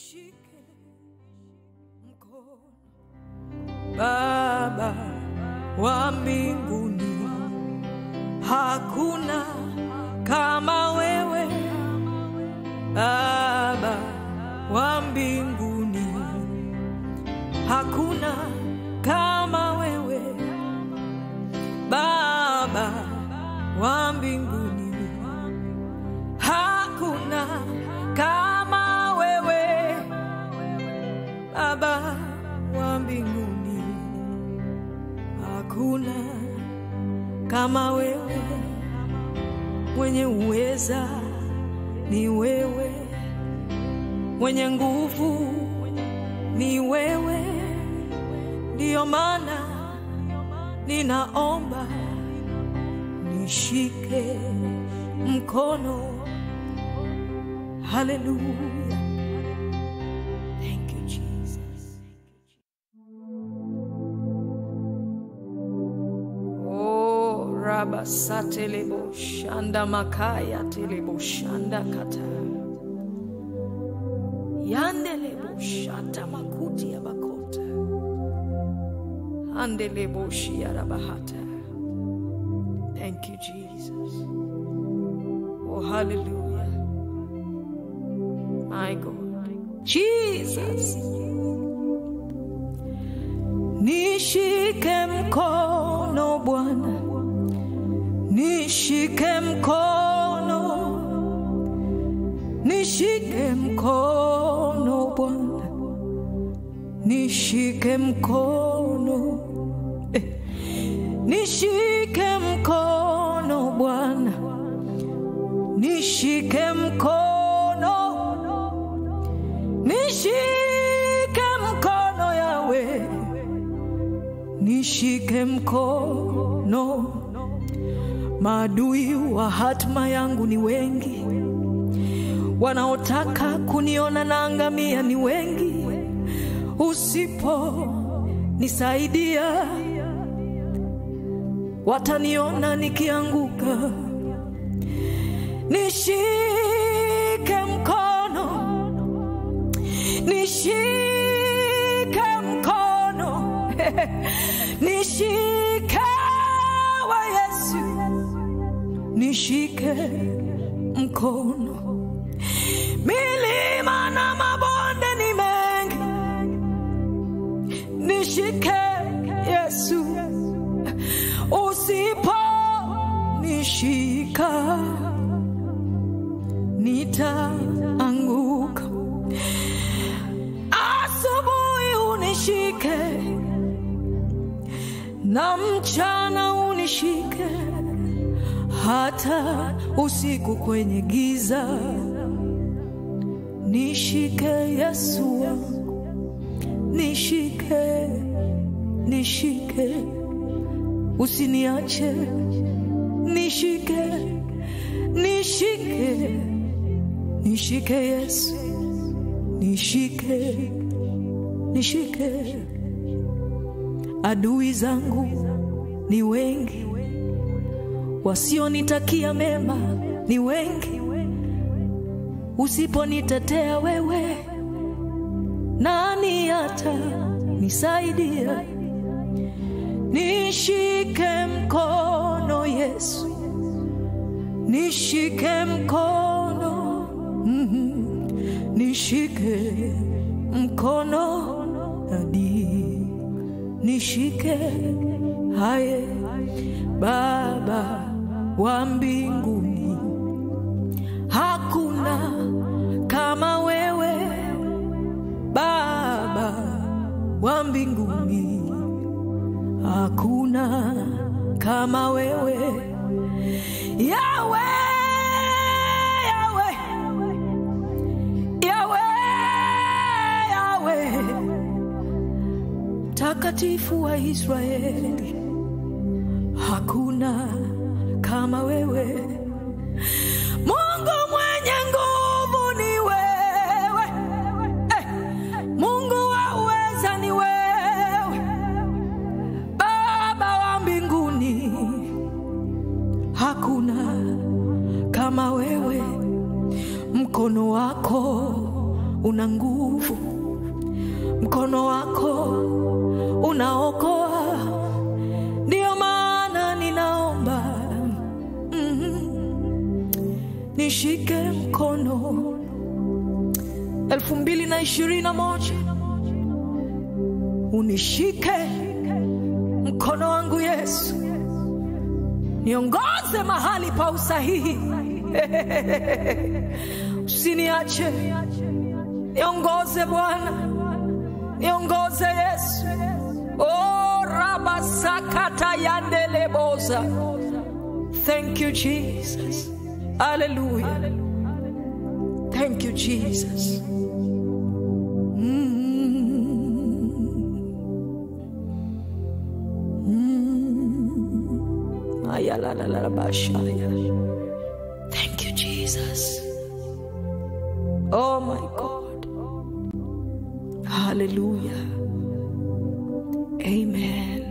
nishike mkono Baba wa mbinguni, hakuna kama wewe Baba wa mbinguni, hakuna kama wewe Baba wa mbinguni, hakuna kama wewe Baba wa mbinguni, hakuna kama wewe, mwenye uweza ni wewe, mwenye nguvu ni wewe. Ndiyo maana ninaomba nishike mkono. Haleluya, thank you Jesus. Oh, raba satelebo shanda makaya telebo shanda kata yandelebo shata makuti ya bakota andelebo shiara bahata. Thank you Jesus. Oh, hallelujah. My God. Jesus. Nishike mkono Bwana, nishike mkono, nishike mkono Bwana, nishike mkono, eh, nishike mkono Bwana, nishike mkono, nishike mkono Yawe, nishike mkono. Maadui wa hatima yangu ni wengi, wanaotaka kuniona naangamia ni wengi. Usipo nisaidia, wataniona nikianguka. Nishike mkono, nishike mkono, nishike wa Yesu, nishike mkono. Milima na mabonde ni mengi, nishike Yesu, usipo nishika nitaanguka. Asubuhi unishike na mchana unishike, hata usiku kwenye giza nishike Yesu wangu, nishike, nishike, usiniache, nishike, nishike, nishike Yesu, nishike, nishike. Adui zangu ni wengi, wasionitakia mema ni wengi. Usiponitetea wewe, nani hata nisaidia? Nishike mkono Yesu, nishike mkono, mhm, nishike mkono hadi nishike haye Baba wa mbinguni, hakuna kama wewe Baba wa mbinguni, hakuna kama wewe Yawe, Yawe, Yawe, Yawe, takatifu wa Israeli, hakuna kama wewe. Mungu mwenye nguvu ni wewe, eh, Mungu wa uweza ni wewe, Baba wa mbinguni, hakuna kama wewe. Mkono wako una nguvu, mkono wako unaokoa. Ndiyo maana ninaomba mm, nishike mkono elfu mbili na ishirini na moja unishike mkono wangu Yesu, niongoze mahali pa usahihi usiniache, niongoze Bwana, niongoze Yesu. Oh, rabasakata yandeleboza. Thank you Jesus. Hallelujah. Thank you Jesus. Ayalalabashaya. Thank you, Jesus. Oh my God. Hallelujah. Amen.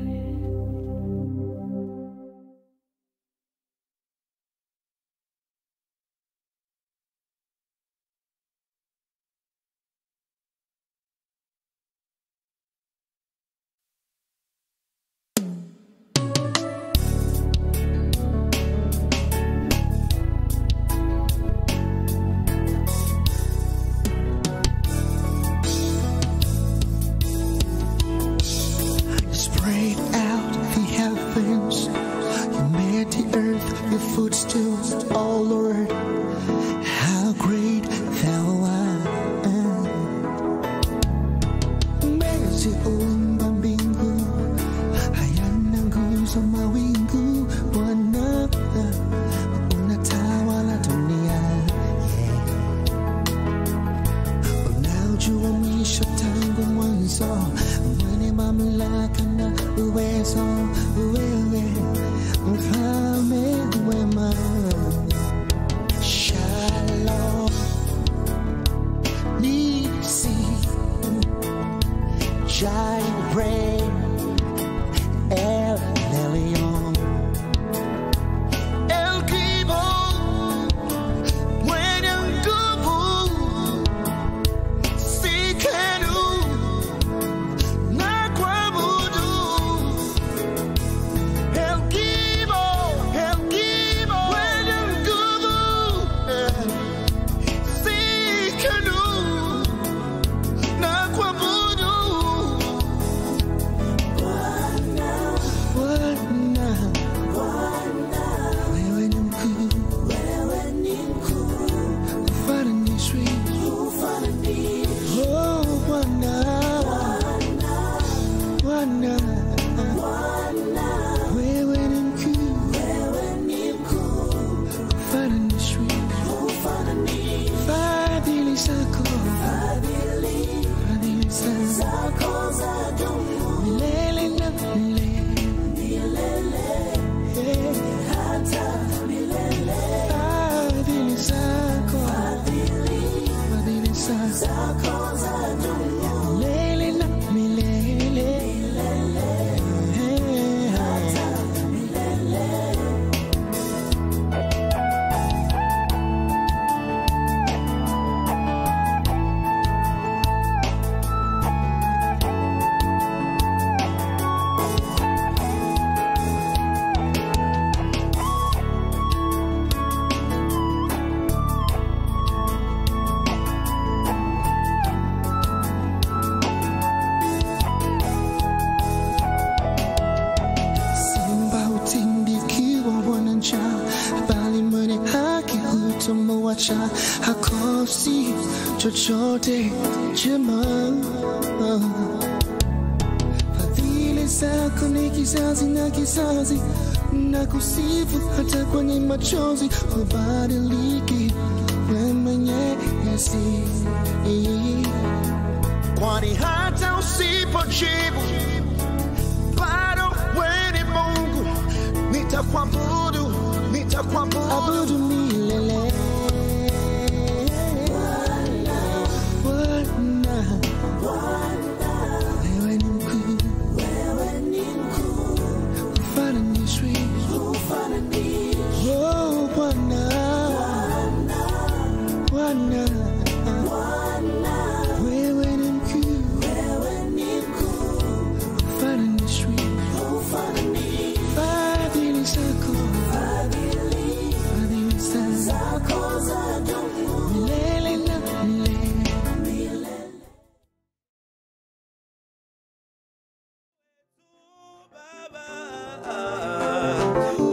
Spread out the heavens, you made the earth your footstool, oh Lord. How great thou art. Umeziumba mbingu, hayana nguzo mawingu, Bwana unatawala dunia. Unaujua mwisho tangu mwanzo, mwenye mamlaka na uwezo, wewe mfalme wema. Shalom, nisi, Jireh, El Elyon, El Gibon, mwenye nguvu Sikenu na kuabudu El Gibo, El Gibo mwenye nguvu Sikenu na kuabudu Bwana wewe ni mkuu ufananishwi Oh, Bwana, Bwana, wewe ni mkuu, ufananishwi. Fadhili zako, fadhili zako, milele na milele. Eh, fadhili zako, fadhili zako. Milele na milele. Eh, Simba hutindikiwa wana njaa, bali mwenye haki hutomwacha hakosi chochote chema. Fadhili zako ni kizazi na kizazi, na kusifu hata kwenye machozi, hubadiliki wewe mwenyezi, kwani hata usipojibu bado wewe ni Mungu, nitakuabudu, nitakuabudu milele. Bwana, wewe ni mkuu, ufananishwi. Oh, Bwana, Bwana,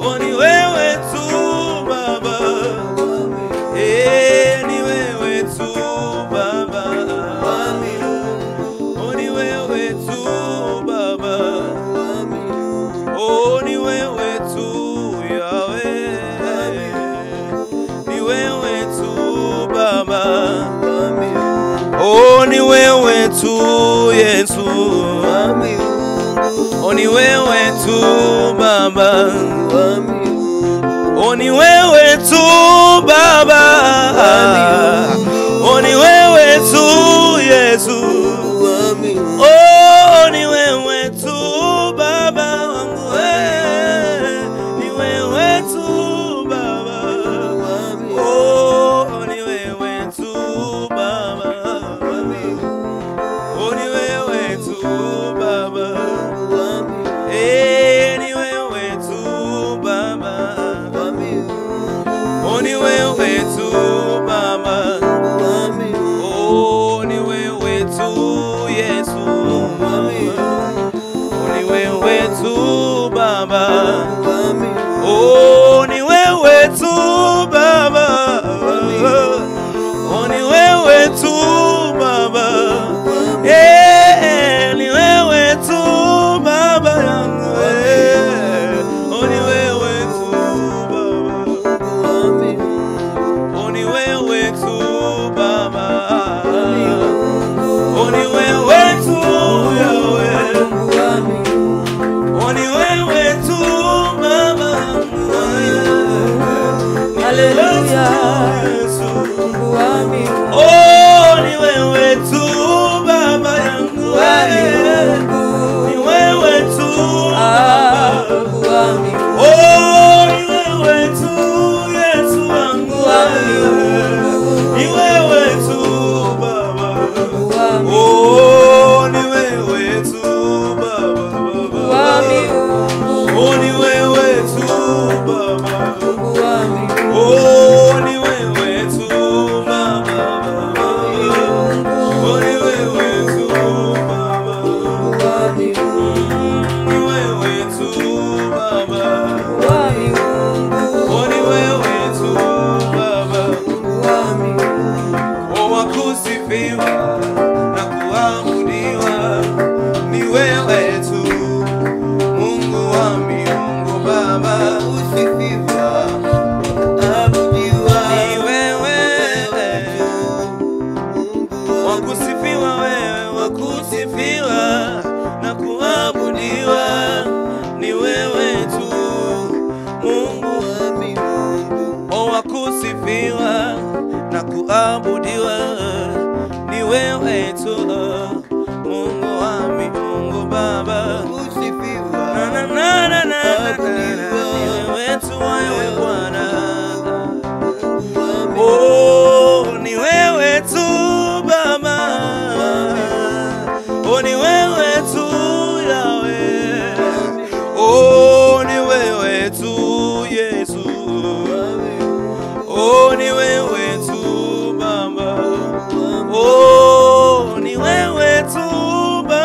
oh ni wewe tu Baba, eh ni wewe tu Baba, oh ni wewe tu Baba, oh ni wewe tu Yahweh, ni wewe tu Baba. Oh, ni wewe tu Yesu, oh, ni wewe tu Baba, oh, ni wewe tu Baba, oh, ni wewe tu Yesu, oh, ni wewe tu Baba wangu, eh, ni wewe tu Baba. Oh, ni wewe tu Baba. Oh, ni wewe tu Baba. Eh, ni wewe tu Baba. Oh, ni wewe tu Baba. Oh, ni wewe tu Yesu. Oh, ni wewe tu Baba. Oh, ni wewe tu Baba. Oh, ni wewe tu Baba. Eh, ni wewe tu Baba yangu. Eh, oh, ni wewe tu Baba. Oh, ni wewe tu Baba. Oh, ni wewe tu Yahweh. Oh, ni wewe tu Baba. Hallelujah. Yesu. Mungu wa miungu, Oh, ni wewe tu Baba yangu. wa eh. miungu. Ni wewe tu Ah, Baba. Mungu wa miungu, Oh, ni wewe tu Yesu wangu. Mungu wa eh. miungu. Ni wewe tu Baba. Mungu wa miungu, Oh, ni wewe tu Baba. Mungu wa miungu, Oh, ni wewe tu Baba. Mungu wa miungu. Oh, ni wewe tu Baba. Oh, ni wewe tu Baba. Ni wewe tu Baba. Oh, ni wewe tu Baba. Oh, wakusifiwa na kuabudiwa ni wewe tu Mungu wa miungu Baba. Ni wewe wakusifiwa wewe, wakusifiwa na kuabudiwa ni wewe tu Mungu o wakusifiwa na kuabudiwa ni wewe tu Mungu wa miungu Baba. Na, na, na, na, na, na, na, na, ni wewe tu wewe Bwana. Oh, ni wewe tu Baba. Oh, ni wewe tu Yahweh. Oh, ni wewe tu Yesu. Oh, ni wewe tu Baba. Oh, ni wewe tu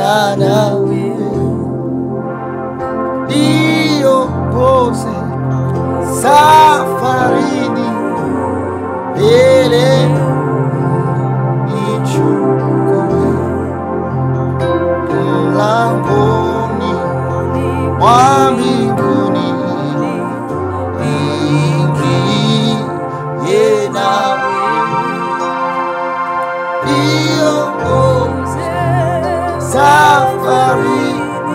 pamoja nawe niongoze safarini mbele nichukue mlangoni mwa mbinguni ingie nawe niongoze safari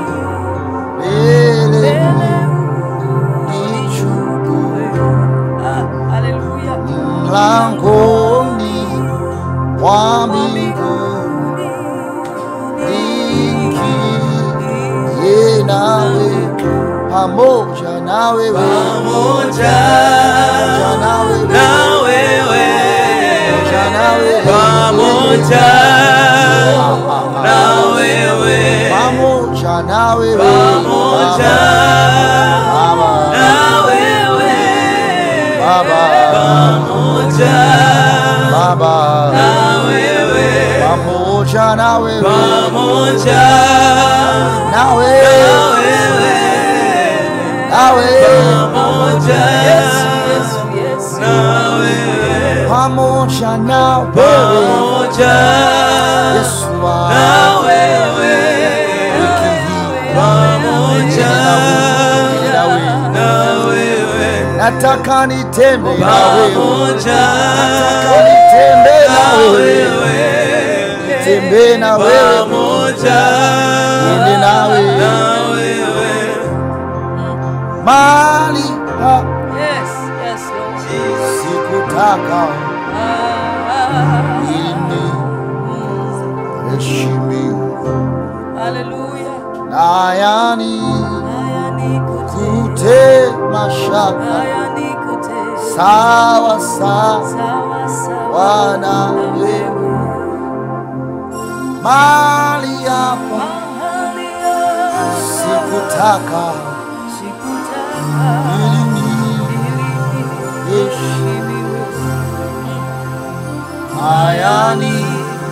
mbele nichukue Hallelujah. mlangoni mwa mbinguni ingie nawe pamoja na wewe pamoja pamoja na wewe na wewe pamoja na wewe pamoja na wewe pamoja na wewe pamoja Baba na wewe Baba pamoja Baba na wewe pamoja na wewe pamoja na na wewe wewe na wewe pamoja Yes, yes. na wewe pamoja na wewe pamoja Yesu na wangu wewe wiki hii pamoja na wewe na wewe nataka nitembe na wewe pamoja nataka nitembe na na wewe wewe tembe na wewe pamoja niende nawe na wewe mali ha Yes, yes, Lord. sikutaka Ah, ini heshimiwa Hallelujah. na yani Haya nikute, kute mashaka haya nikute. sawa sawa Sawa sawa wana na wewe wewe. mali hapa Mahali hapa sikutaka sikutaka ili ni ili heshimiwa hayani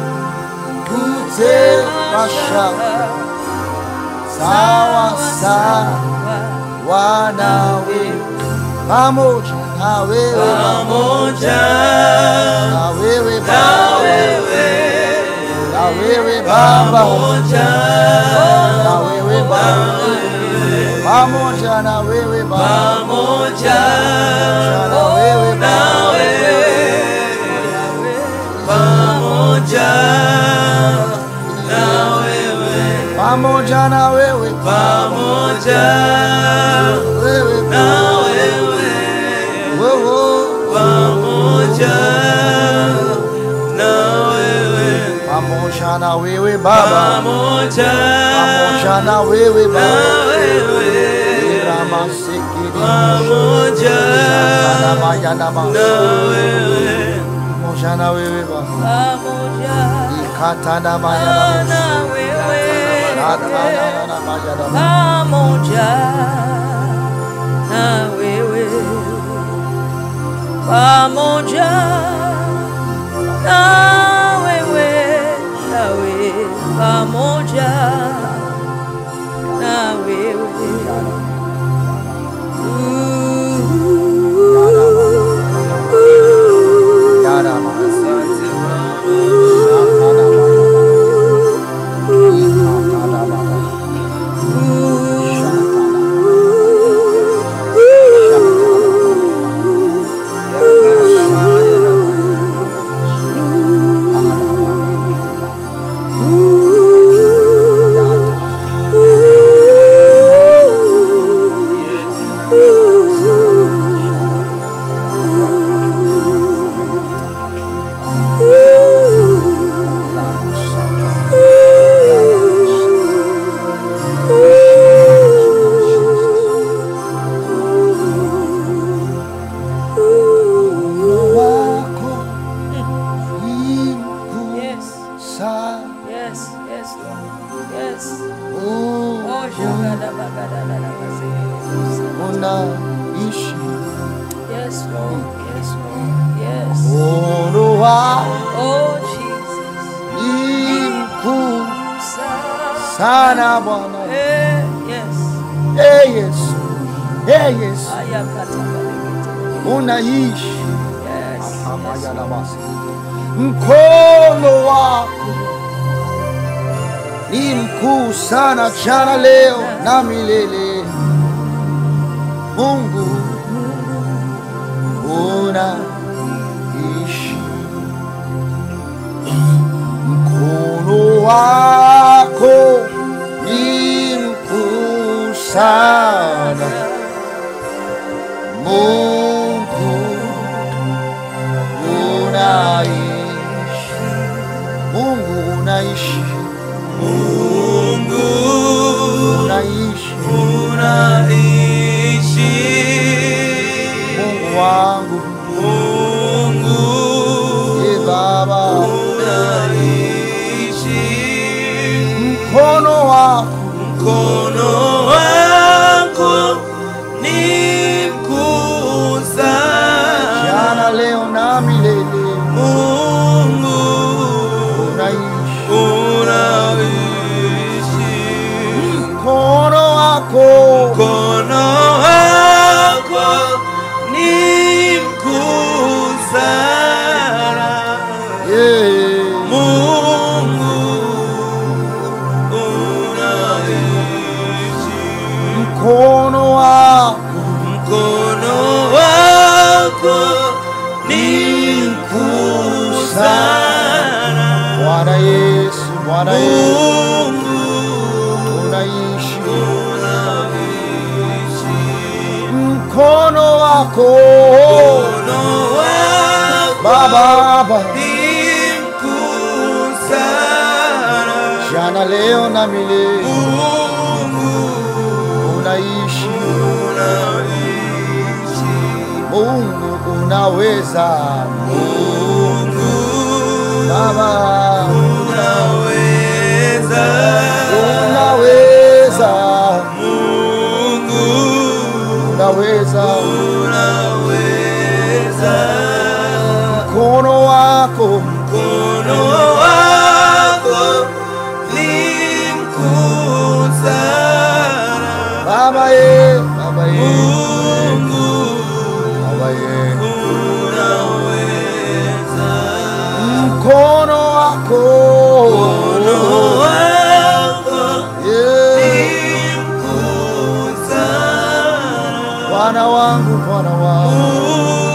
kute mashaka sawa sawa wanawe pamoja na wewe pamoja na wewe na baba wewe na wewe baba pamoja na wewe baba pamoja na wewe baba pamoja na wewe na baba wewe pamoja na wewe pamoja na wewe pamoja wewe na wewe wewe pamoja na wewe pamoja na wewe baba pamoja pamoja na wewe na baba wewe Ramasikiri pamoja Shantana Mayanama na wewe pamoja na wewe baba pamoja Ikatana Mayanama na wewe Shatana Mayanama pamoja na wewe pamoja na wewe nawe pamoja na wewe Yarama Asante Baba. Shatana Mayanama Ikatana Mayanama wako ni mkuu Yes, sana yes, yes, Lord. Yes. Oh, Oh, shagada bagada da da bazee. unaishi Yes, Lord. Yes, Lord. Yes. Mkono wako Oh, Jesus. ni mkuu Sa- sana Bwana. Eh, yes. Ee Yesu, ee Yesu, Ayakatabalekete. unaishi Yes. mkono wako ni mkuu sana, jana, leo na milele. Mungu unaishi, mkono wako ni mkuu sana, Mungu unaishi, Mungu unaishi, Mungu unaishi, unaishi. Mungu wangu, Mungu e Baba, unaishi. mkono wako Mkono wako ni mkuu sana. jana, leo na milele, Mungu unaishi, unaishi. mkono wako Mkono wako ni mkuu sana. yeah. Mungu unaishi. mkono wako Mkono wako ni mkuu sana. Bwana Yesu, Bwana Yesu, Mungu unaishi, unaishi. mkono wako Mkono wako Baba, Baba, ni mkuu sana. jana, leo na milele, Mungu unaishi, unaishi. Mungu unaweza, Mungu Baba, unaweza. unaweza, Mungu unaweza, unaweza. mkono wako Mkono wako ni mkuu sana. Baba ye, Baba ye, Mungu Baba ye, unaweza. mkono wako Mkono wako yeah. ni mkuu sana. Bwana wangu, Bwana wangu,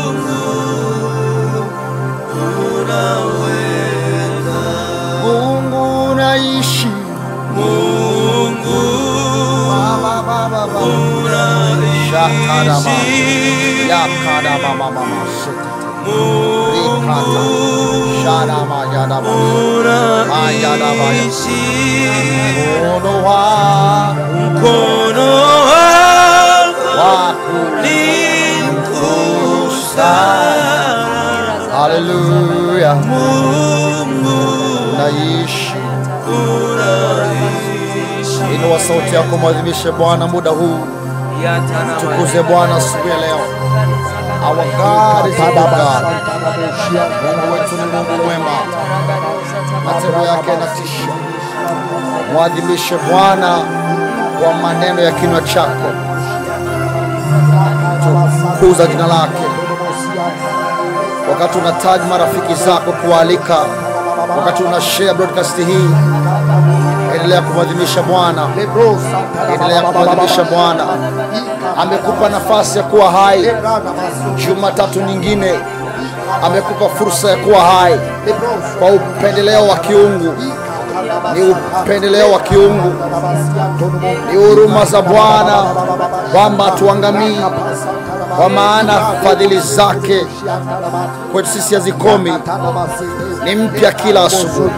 Unaweza. Mungu unaishi, Mungu Baba, Baba, Baba, unaishi. yakada mama mama shekete, Mungu shada mayada mama, unaishi. mkono wako Mkono wako wako ni mkuu sana. Haleluya, Mungu unaishi. unaishi. Inua sauti yako, mwadhimishe Bwana muda huu, tukuze Bwana asubuhi ya leo. Our God is a good God. Mungu wetu ni Mungu mwema, matendo yake yanatisha. Mwadhimishe Bwana kwa maneno ya kinywa chako, tukuza jina lake. Wakati unatag marafiki zako kualika, wakati una share broadcast hii, endelea kumwadhimisha Bwana, endelea kumwadhimisha Bwana. Amekupa nafasi ya kuwa hai Jumatatu nyingine, amekupa fursa ya kuwa hai kwa upendeleo wa kiungu. Ni upendeleo wa kiungu, ni huruma za Bwana kwamba hatuangamii, kwa maana fadhili zake kwetu sisi hazikomi, ni mpya kila asubuhi,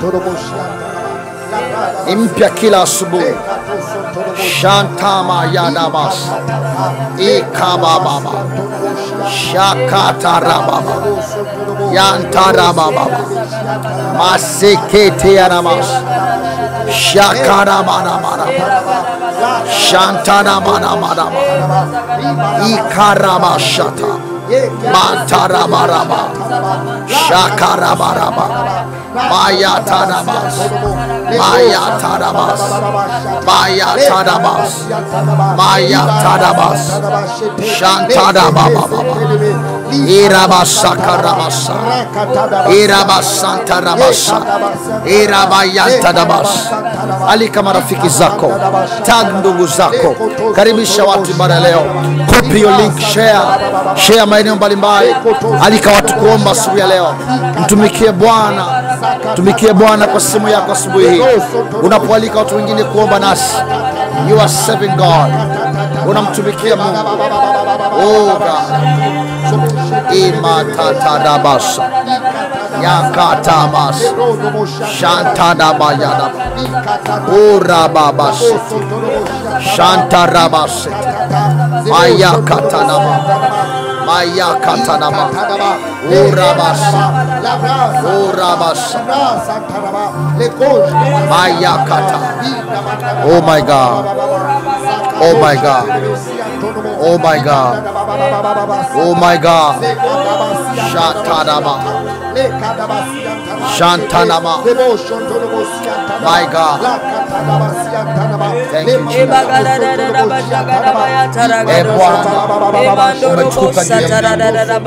ni mpya kila asubuhi. Shantama yadabas ikabababa shakatarababa yantarababa masekete yanamas shakaramanamana shantanamanamana ikarabashata Matarabaraba. Shakarabaraba. Mayatarabas. Mayatarabas. Mayatarabas. Mayatarabas. Shantarababa. Irabasakarabasa. Irabasantarabasa. Irabayantarabas. Alika marafiki zako, tag ndugu zako, karibisha watu ibada ya leo, copy your link, share, share maeneo mbalimbali. Alika watu kuomba asubuhi ya leo. Mtumikie Bwana, mtumikie Bwana kwa simu yako asubuhi hii. Unapoalika watu wengine kuomba nasi, you are serving God, unamtumikia Mungu. Oh God. Imatatadabasa yakatabas shantadabayada urababas shantarabas mayakatanama mayakatanama urabas urabas mayakata oh my god oh my god oh my god oh my god shatadaba Shantanama. My God. Thank you, Jesus. Eh, Bwana, umetukuka juu ya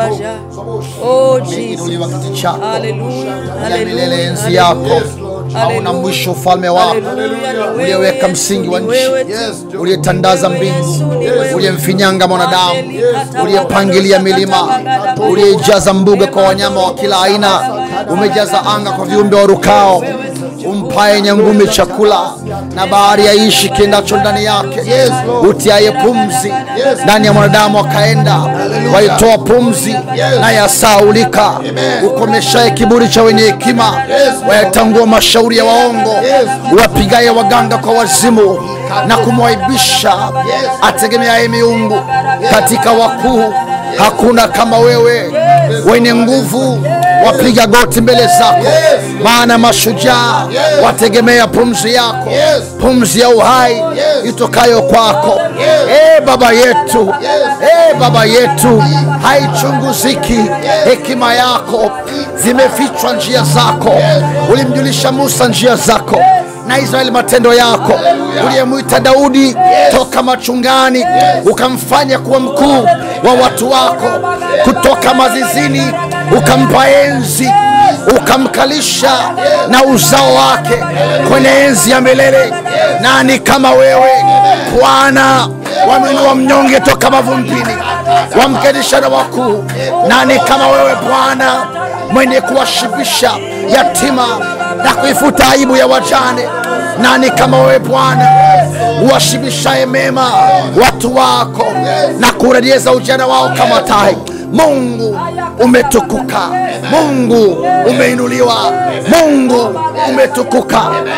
Oh Umeinuliwa Jesus. kiti chako Hallelujah. ya milele, Hallelujah. enzi yako Hallelujah. hauna mwisho, ufalme wako Hallelujah. Ni wewe uliyeweka tu, msingi wa ni nchi, wewe tu. uliyetandaza Wewe mbingu, Yesu, ni wewe. uliyemfinyanga mwanadamu, uliyepangiliya milima, uliyeijaza mbuga kwa wanyama wa kila aina, umejaza anga kwa viumbe warukao, umpaye nyangumi chakula na bahari yaishi kiendacho ndani yake, utiaye pumzi ndani ya mwanadamu akaenda, waitoa pumzi naye asaulika, ukomeshaye kiburi cha wenye hekima, wayatangua mashauri ya waongo, wapigaye waganga kwa wazimu na kumwaibisha ategemeaye miungu. Katika wakuu hakuna kama wewe, wenye nguvu wapiga goti mbele zako, maana mashujaa wategemea pumzi yako, pumzi ya uhai itokayo kwako. E Baba yetu, e Baba yetu, haichunguziki hekima yako, zimefichwa njia zako. Ulimjulisha Musa njia zako na Israeli matendo yako, uliyemwita Daudi toka machungani, ukamfanya kuwa mkuu wa watu wako, kutoka mazizini ukampa enzi, ukamkalisha na uzao wake kwenye enzi ya milele. Nani kama wewe Bwana? Wamwinua mnyonge toka mavumbini, wamketisha na wakuu. Nani kama wewe Bwana, mwenye kuwashibisha yatima na kuifuta aibu ya wajane? Nani kama wewe Bwana, uwashibishaye mema watu wako na kurejeza ujana wao kama tai? Mungu umetukuka, Mungu umeinuliwa, Mungu umetukuka.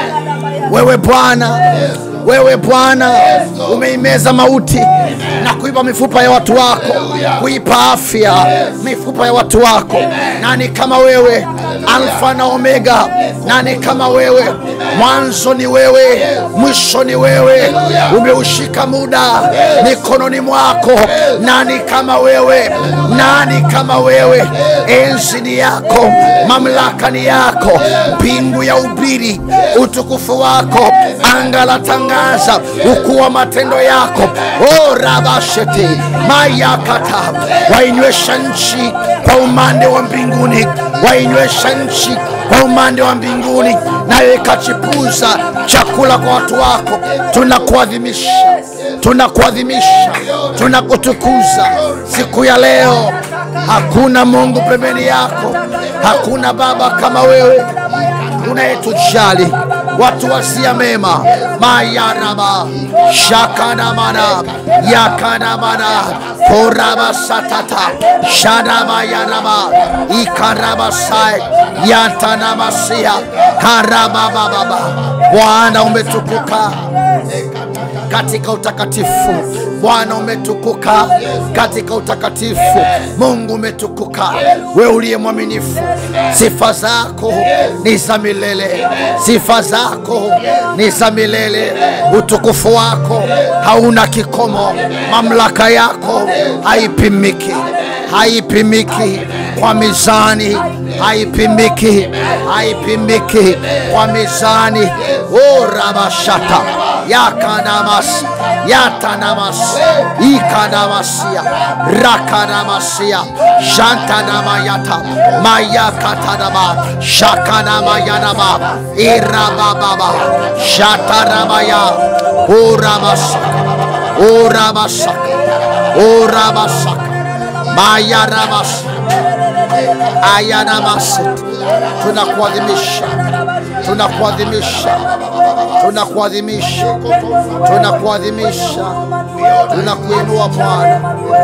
Wewe Bwana, wewe Bwana umeimeza mauti na kuipa mifupa ya watu wako, kuipa afya mifupa ya watu wako. Nani kama wewe, Alfa na Omega? Nani kama wewe? Mwanzo ni wewe, mwisho ni wewe. Umeushika muda mikononi mwako. Nani kama wewe? Nani kama wewe? Enzi ni yako, mamlaka ni yako, mbingu ya ubiri utukufu wako, anga la tangaza ukuu wa matendo yako. O rabashete mayakata, wainywesha nchi kwa umande wa mbinguni, wainywesha nchi kwa umande wa mbinguni, nayo ikachipuza chakula kwa watu wako. Tunakuadhimisha, tunakuadhimisha, tunakutukuza siku ya leo. Hakuna Mungu pembeni yako, hakuna Baba kama wewe unayetujali watu wasia mema mayaraba shakanamana yakanamana korabasatata shadabayaraba ikarabasai yantanamasia karababababa bwana umetukuka katika utakatifu bwana umetukuka katika utakatifu mungu umetukuka we uliye mwaminifu sifa zako ni za milele sifa zako ni za milele utukufu wako hauna kikomo mamlaka yako haipimiki haipimiki kwa mizani, haipimiki, haipimiki kwa mizani. O rabashata yakanamas yatanamas ikanamasia rakanamasia shantanamayata mayakatanama shakanamayanama irabababa shataramaya uramasaka uramasaka uramasaka mayaramas ayanamas tunakuadhimisha tunakuadhimisha tunakuadhimisha tunakuadhimisha tunakuinua Bwana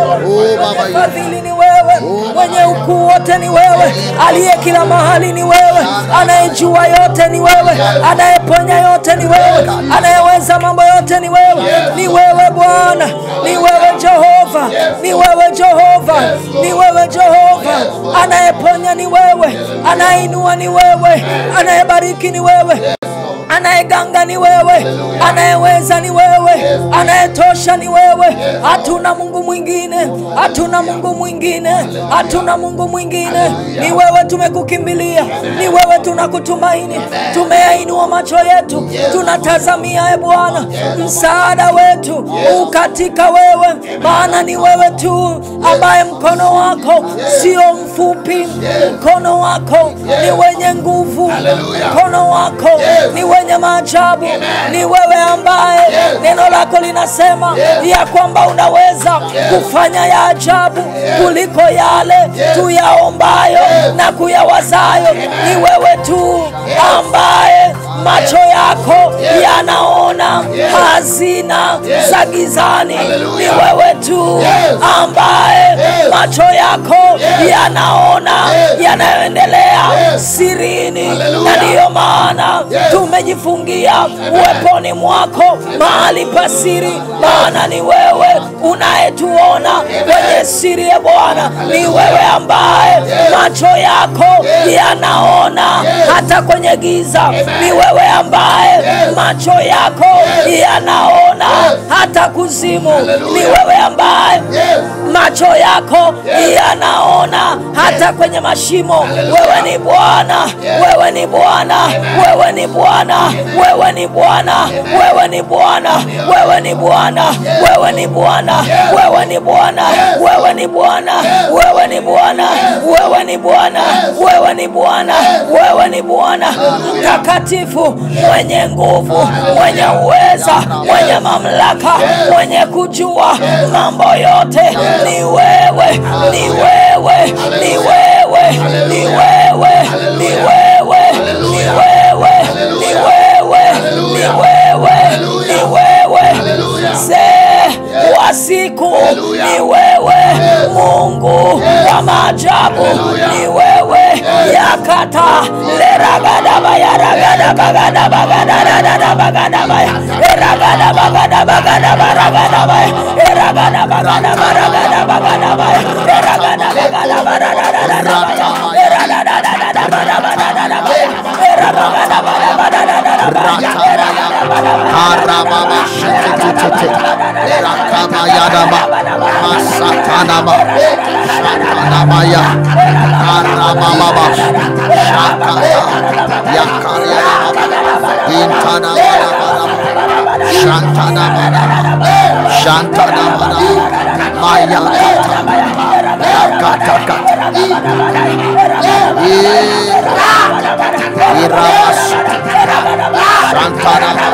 o Baba yetu Fadhili ni wewe, mwenye ukuu wote ni wewe, aliye kila mahali ni wewe, anayejua yote ni wewe, anayeponya yote ni wewe, anayeweza mambo yote ni wewe, ni wewe Bwana, ni wewe Jehova, ni wewe Jehova, ni wewe Jehova, anayeponya ni wewe, anayeinua ni wewe, anayebariki ni wewe anayeganga ni wewe, anayeweza ni wewe, anayetosha ni wewe. Hatuna Mungu mwingine, hatuna Mungu mwingine, hatuna Mungu mwingine. Ni wewe tumekukimbilia, ni wewe tunakutumaini, tumeyainua macho yetu, tunatazamia e Bwana, msaada wetu u katika wewe, maana ni wewe tu ambaye mkono wako sio mfupi, mkono wako ni wenye nguvu, mkono wako ni wenye maajabu. Ni wewe ambaye neno lako linasema ya kwamba unaweza kufanya ya ajabu kuliko yale tuyaombayo na kuyawazayo. Ni wewe tu ambaye macho yako yanaona hazina za gizani. Ni wewe tu ambaye macho yako yanaona yanayoendelea sirini, na ndiyo maana tumejifungia uweponi mwako mahali pasiri, maana ni wewe unayetuona kwenye siri. Ya Bwana, ni wewe ambaye macho yako yanaona hata kwenye giza. Ni wewe ambaye macho yako yanaona hata kuzimu. Ni wewe ambaye macho yako yanaona hata kwenye mashimo. Wewe ni Bwana, wewe ni Bwana, wewe ni Bwana, wewe ni Bwana, wewe ni Bwana, wewe ni Bwana, wewe ni Bwana, wewe ni Bwana, wewe ni Bwana, wewe ni Bwana, wewe ni Bwana, wewe ni Bwana, wewe ni Bwana mtakatifu, mwenye nguvu, mwenye uweza, mwenye mamlaka, mwenye kujua mambo yote. Ni wewe, ni wewe, ni wewe, ni wewe, ni wewe, ni wewe, ni wewe, ni wewe, ni wewe, mzee wa siku, ni wewe, Mungu wa maajabu, ni wewe, yakata leragadaba yaragadabagadabagadabagadabagadabagadaba eragadabagadabagadabaragadaba eragadabagadabaragadabagadaba eragadabagadabaragadabagadaba Arababa shetetete rakaba yadaba masatanaba shatanabaya arababa shakata yakariaba intanabara shantanabara shantanabara maya kata yakata kata irabas shantanabara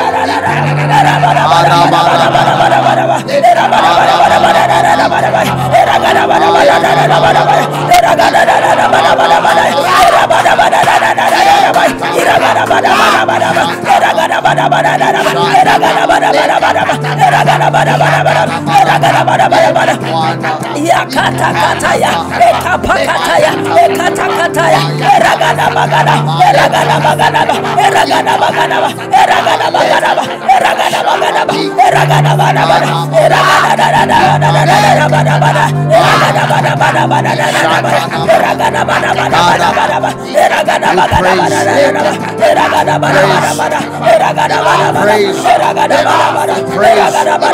yakatakataya ekapakataya ekatakataya eragadabagada eragadabagada eragadabagada eragadabagada eragadabagada eragadabagada eragadabagada eragadabagada Praise. Praise.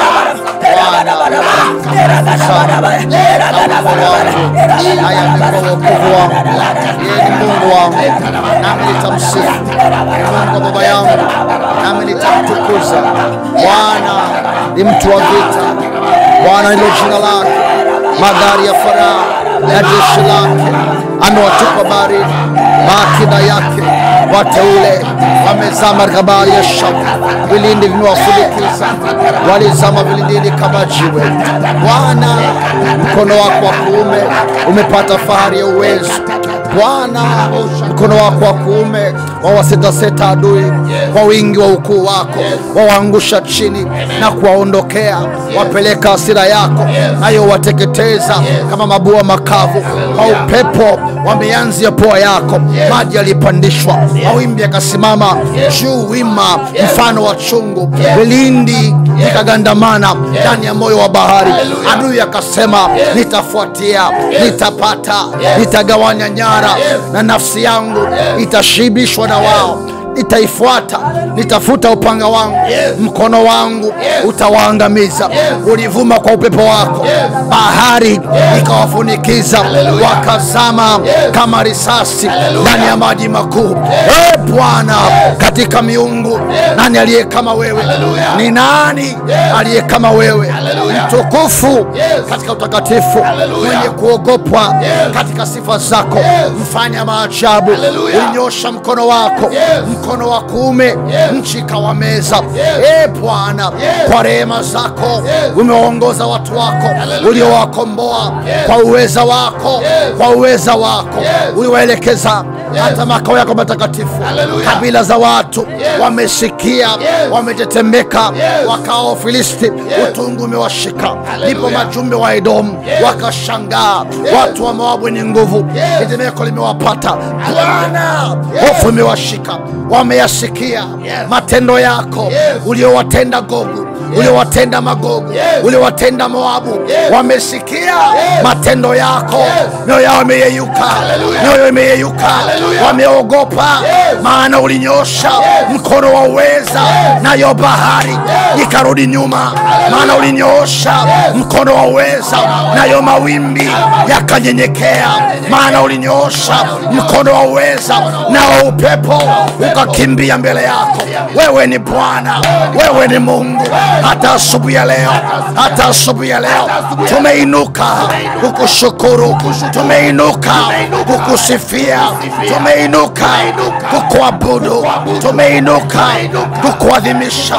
Haya ni wokovu wangu, yeye ni Mungu wangu, nami nitamsifu. Mungu wa baba yangu, nami nitamtukuza. Bwana ni mtu wa vita, Bwana ndilo jina lake. Magari ya Farao na jeshi lake amewatupa baharini, maakida yake wateule wamezama katika bahari ya Shamu, vilindi vimewafunikiza, walizama vilindini kama jiwe. Bwana, mkono wako wa kuume umepata fahari ya uwezo. Bwana, mkono wako wa kuume wawasetaseta adui kwa wingi wa ukuu wako, wawaangusha chini na kuwaondokea, wapeleka hasira yako, nayo wateketeza kama mabua makavu. Kwa upepo wa mianzi ya pua yako maji yalipandishwa, mawimbi yakasimama juu wima, mfano wa chungu, vilindi vikagandamana ndani ya moyo wa bahari. Adui akasema, nitafuatia, nitapata, nitagawanya nyara, na nafsi yangu itashibishwa na wao nitaifuata, nitafuta upanga wangu, mkono wangu utawaangamiza. Ulivuma kwa upepo wako, bahari ikawafunikiza, wakazama kama risasi ndani ya maji makuu. E Bwana, katika miungu nani aliye kama wewe? Ni nani aliye kama wewe? Mtukufu katika utakatifu, mwenye kuogopwa katika sifa zako, mfanya maajabu. Ulinyosha mkono wako mkono wa kuume nchi ikawameza. E Bwana, kwa rehema zako umewaongoza watu wako uliowakomboa kwa uweza wako, kwa uweza wako uliwaelekeza hata makao yako matakatifu. Kabila za watu wamesikia, wametetemeka, wakao Filisti, utungu umewashika. Ndipo majumbe wa Edomu wakashangaa, watu wa Moabu ni nguvu, tetemeko limewapata. Bwana, hofu imewashika wameyasikia matendo yako uliowatenda Gogu, uliowatenda Magogu, uliowatenda Moabu. Wamesikia matendo yako, mioyo yao imeyeyuka, mioyo imeyeyuka, wameogopa, maana ulinyosha mkono wa uweza, nayo bahari ikarudi nyuma, maana ulinyosha mkono wa uweza, nayo mawimbi yakanyenyekea, maana ulinyosha mkono wa uweza, nao upepo ukakimbia mbele yako. Wewe ni Bwana, wewe ni Mungu. Hata asubuhi ya leo, hata asubuhi ya leo tumeinuka kukushukuru, tumeinuka kukusifia, tumeinuka kukuabudu, tumeinuka kukuadhimisha.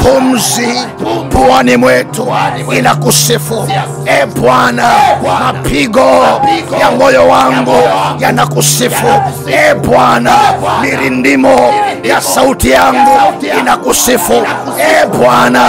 Pumzi puani mwetu inakusifu, e Bwana. Mapigo ya moyo wangu yanakusifu, e Bwana. Mirindimo ya sauti yangu inakusifu, e Bwana.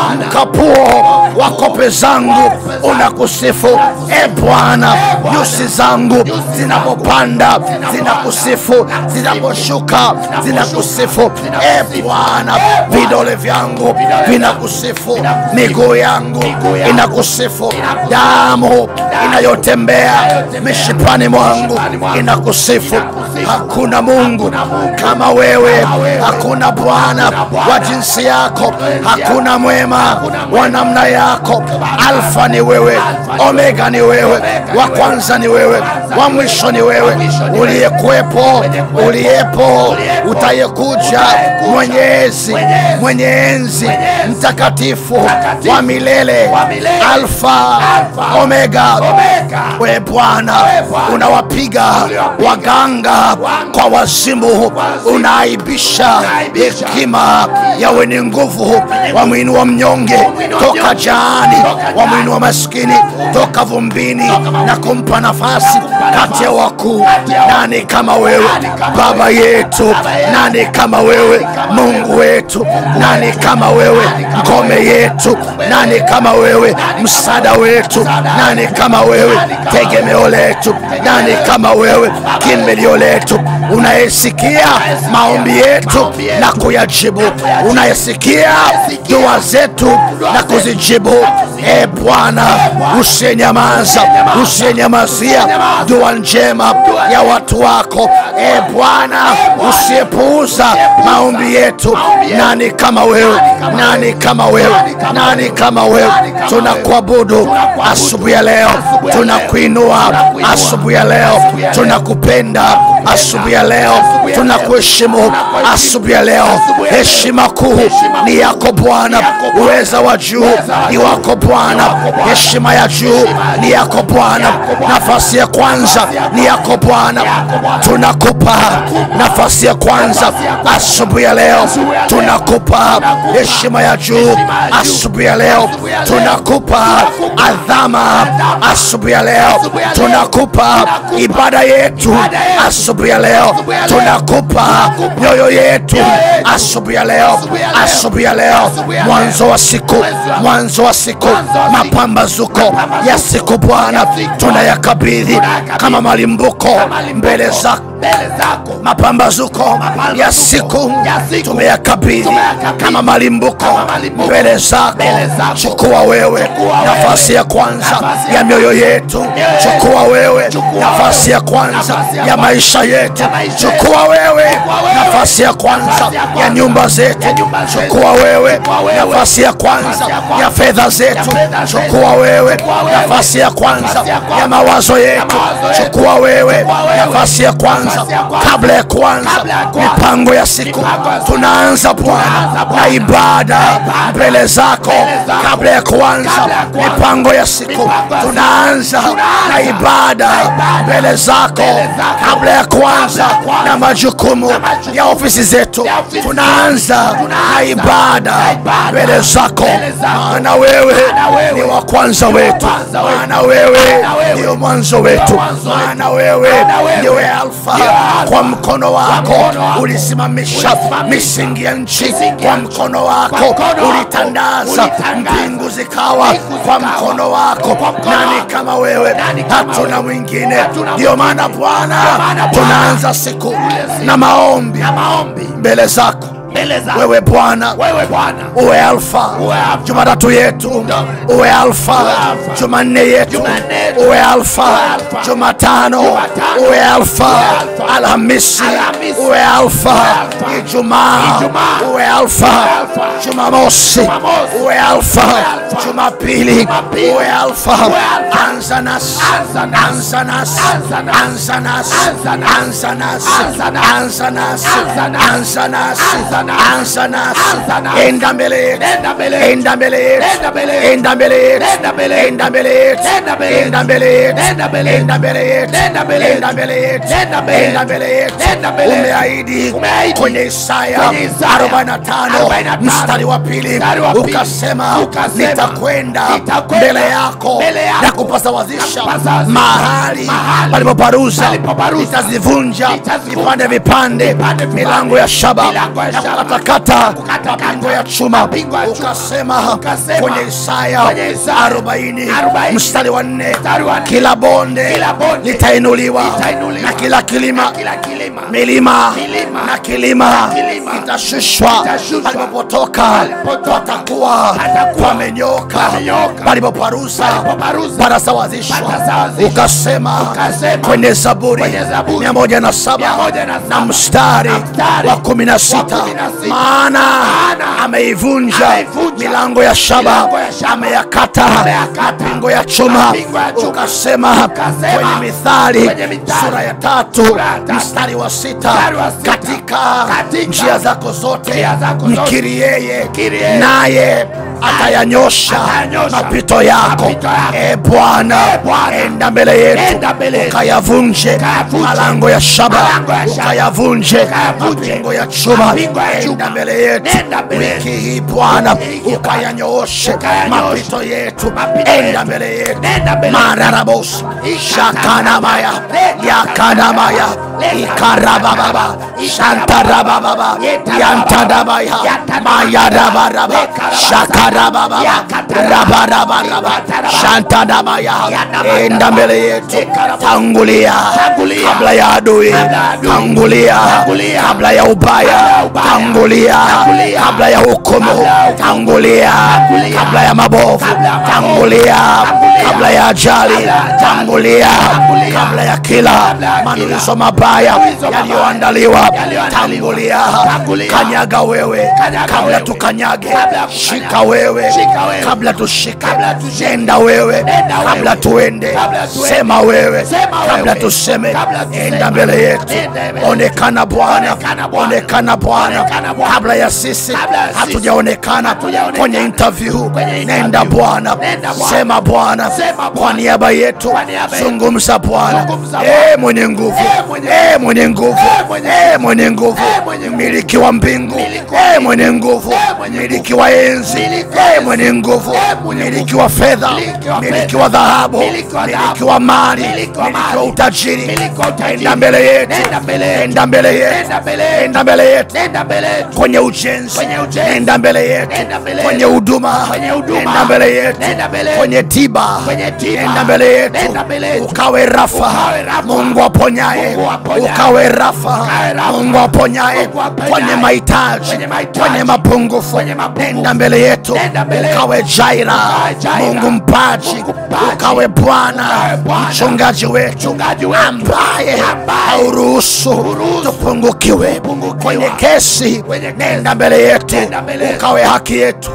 Mkapuo wa kope zangu unakusifu, e Bwana. Nyusi zangu zinapopanda zinakusifu, zinaposhuka zinakusifu, e Bwana. Vidole vyangu vinakusifu, miguu yangu inakusifu, damu inayotembea mishipani mwangu inakusifu. Hakuna Mungu kama wewe, hakuna Bwana wa jinsi yako, hakuna mwema wa namna yako. Alfa ni wewe, Omega ni wewe, wa kwanza ni wewe, wa mwisho ni wewe, uliyekuwepo, uliyepo, utayekuja, mwenyezi, mwenye enzi, mtakatifu wa milele, Alfa Omega. We Bwana unawapiga waganga kwa wazimu, unaaibisha hekima ya wenye nguvu, wamwinua mnyonge toka jaani, wamwinua maskini toka vumbini na kumpa nafasi kati ya wakuu. Nani kama wewe Baba yetu? Nani kama wewe Mungu wetu? Nani kama wewe ngome yetu? Nani kama wewe msaada wetu? Nani kama wewe tegemeo letu? Nani kama wewe kimbilio letu, unayesikia maombi maombi yetu na kuyajibu unayesikia dua zetu na kuzijibu e bwana usiyenyamaza usiyenyamazia dua njema ya watu wako e bwana usiyepuuza maombi yetu nani kama wewe nani kama wewe nani kama wewe tunakuabudu asubuhi ya leo tunakuinua asubuhi ya leo tunakupenda asubuhi ya leo tunakuheshimu asubuhi ya leo heshima kuu ni yako bwana uweza wa juu ni wako bwana heshima ya juu ni yako bwana nafasi ya kwanza ni yako bwana tunakupa nafasi ya kwanza asubuhi ya leo tunakupa heshima ya juu asubuhi ya leo tunakupa adhama asubuhi ya leo tunakupa ibada yetu asubuhi ya leo tunakupa mioyo yetu asubuhi ya leo asubuhi ya leo mwanzo wa siku mwanzo wa siku mapambazuko ya siku bwana tunayakabidhi kama malimbuko mbele zako mapambazuko ya siku tumeyakabidhi kama malimbuko mbele zako chukua wewe nafasi ya kwanza ya mioyo yetu chukua wewe nafasi ya kwanza ya maisha yetu chukua wewe nafasi ya kwanza ya nyumba zetu chukua wewe nafasi ya kwanza ya fedha zetu chukua wewe nafasi ya kwanza ya mawazo yetu chukua wewe nafasi ya kwanza kabla ya kuanza mipango ya siku tunaanza bwana na ibada mbele zako kabla ya kuanza mipango ya siku tunaanza na ibada mbele zako kabla ya kuanza na majukumu ya ofisi zetu tunaanza na ibada mbele zako maana wewe ni wa kwanza wetu maana wewe ndio mwanzo wetu maana wewe ndiwe alfa kwa mkono wako ulisimamisha misingi ya nchi kwa mkono wako ulitandaza mbingu zikawa kwa mkono wako nani kama wewe hatuna mwingine ndio maana bwana tunaanza siku na maombi mbele zako wewe bwana uwe alfa jumatatu yetu uwe alfa jumanne yetu uwe alfa jumatano uwe alfa alhamisi uwe alfa ijumaa uwe alfa jumamosi uwe alfa jumapili uwe alfa anza nasi anza nasi anza nasi anza nasi anza nasi anza nasi anza nasi enda mbele yetu enda mbele yetu enda mbele yetu enda mbele yetu enda mbele yetu enda mbele yetu enda mbele yetu enda mbele yetu umeahidi kwenye Isaya 45 mstari wa pili ukasema nitakwenda mbele yako na kupasawazisha mahali palipoparuza nitazivunja vipande vipande milango ya shaba na kukatakata mapingo ya chuma ukasema kwenye Isaya 40 mstari wa nne kila bonde litainuliwa na kila kilima milima na kilima itashushwa palipopotoka patakuwa pamenyoka palipoparusa panasawazishwa ukasema kwenye zaburi mia moja na saba na mstari wa kumi na sita maana ameivunja milango ya shaba ameyakata mapingo ya chuma ukasema kwenye mithali sura ya tatu mstari wa sita katika njia zako zote mkiri yeye naye atayanyosha mapito yako e bwana enda mbele yetu ukayavunje malango ya shaba ukayavunje mapingo ya chuma enda mbele yetu wiki hii bwana ukayanyooshe mapito yetu enda mbele yetu mararabos shakanamaya yakanamaya ikarabababa shantarabababa yantadabaya mayarabaraba shakara rabadababa rabadabadaba shantadabaya enda mbele yetu tangulia kabla ya adui tangulia kabla ya ubaya tangulia kabla ya hukumu tangulia kabla ya mabovu tangulia kabla ya ajali tangulia kabla ya kila manuizo mabaya yaliyoandaliwa tangulia kanyaga wewe kabla tukanyage shika wewe kabla tushike nenda wewe kabla tuende sema wewe kabla tuseme enda mbele yetu onekana bwana onekana bwana kabla ya sisi hatujaonekana kwenye interview nenda bwana sema bwana kwa niaba yetu zungumza bwana Eh, mwenye nguvu Eh, mwenye nguvu Eh, mwenye nguvu mmiliki wa mbingu Eh, mwenye nguvu mmiliki wa enzi Eh, mwenye nguvu mmiliki wa fedha mmiliki wa dhahabu mmiliki wa mali mmiliki wa utajiri enda mbele yetu enda mbele yetu enda mbele yetu kwenye ujenzi enda mbele yetu kwenye huduma enda mbele yetu kwenye tiba enda mbele yetu ukawe rafa mungu aponyaye ukawe rafa mungu aponyaye kwenye mahitaji kwenye mapungufu enda mbele yetu ukawe jaira mungu mpaji ukawe bwana mchungaji wetu ambaye hauruhusu tupungukiwe kwenye kesi nenda mbele yetu ukawe haki yetu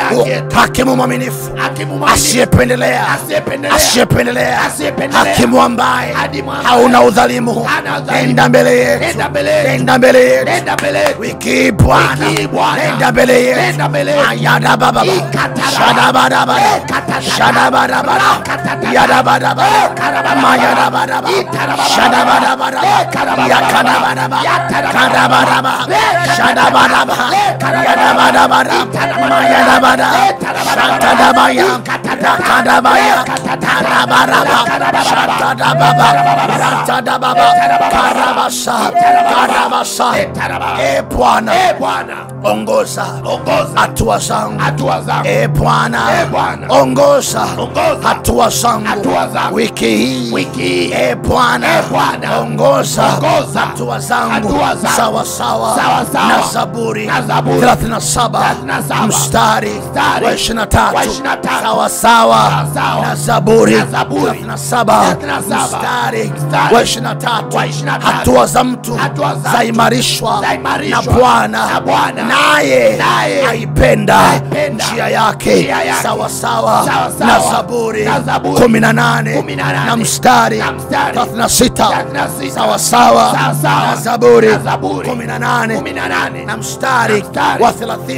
hakimu mwaminifu asiyependelea asiyependelea hakimu ambaye hauna udhalimu nenda mbele yetu nenda mbele yetu wiki hii bwana nenda mbele yetu ayadabababa shadabadabada shadabadabada yadabadaba mayadabadaba shadabadabada yakadabadaba kadabadaba shadabadaba yadabadabada mayadabada shantadabaya yakadabaya kadabaraba shantadababa rantadababa karabasa karabasa e bwana ongoza hatua zangu e bwana ongoza hatua zangu wiki hii e bwana ongoza hatua zangu sawa sawa na zaburi 37 mstari wa 23 sawa sawa na zaburi 37 mstari wa 23 hatua za mtu zaimarishwa na bwana naye aipenda njia yake sawa sawa na zaburi 18 na mstari 36 sawa sawa na zaburi 18 na mstari wa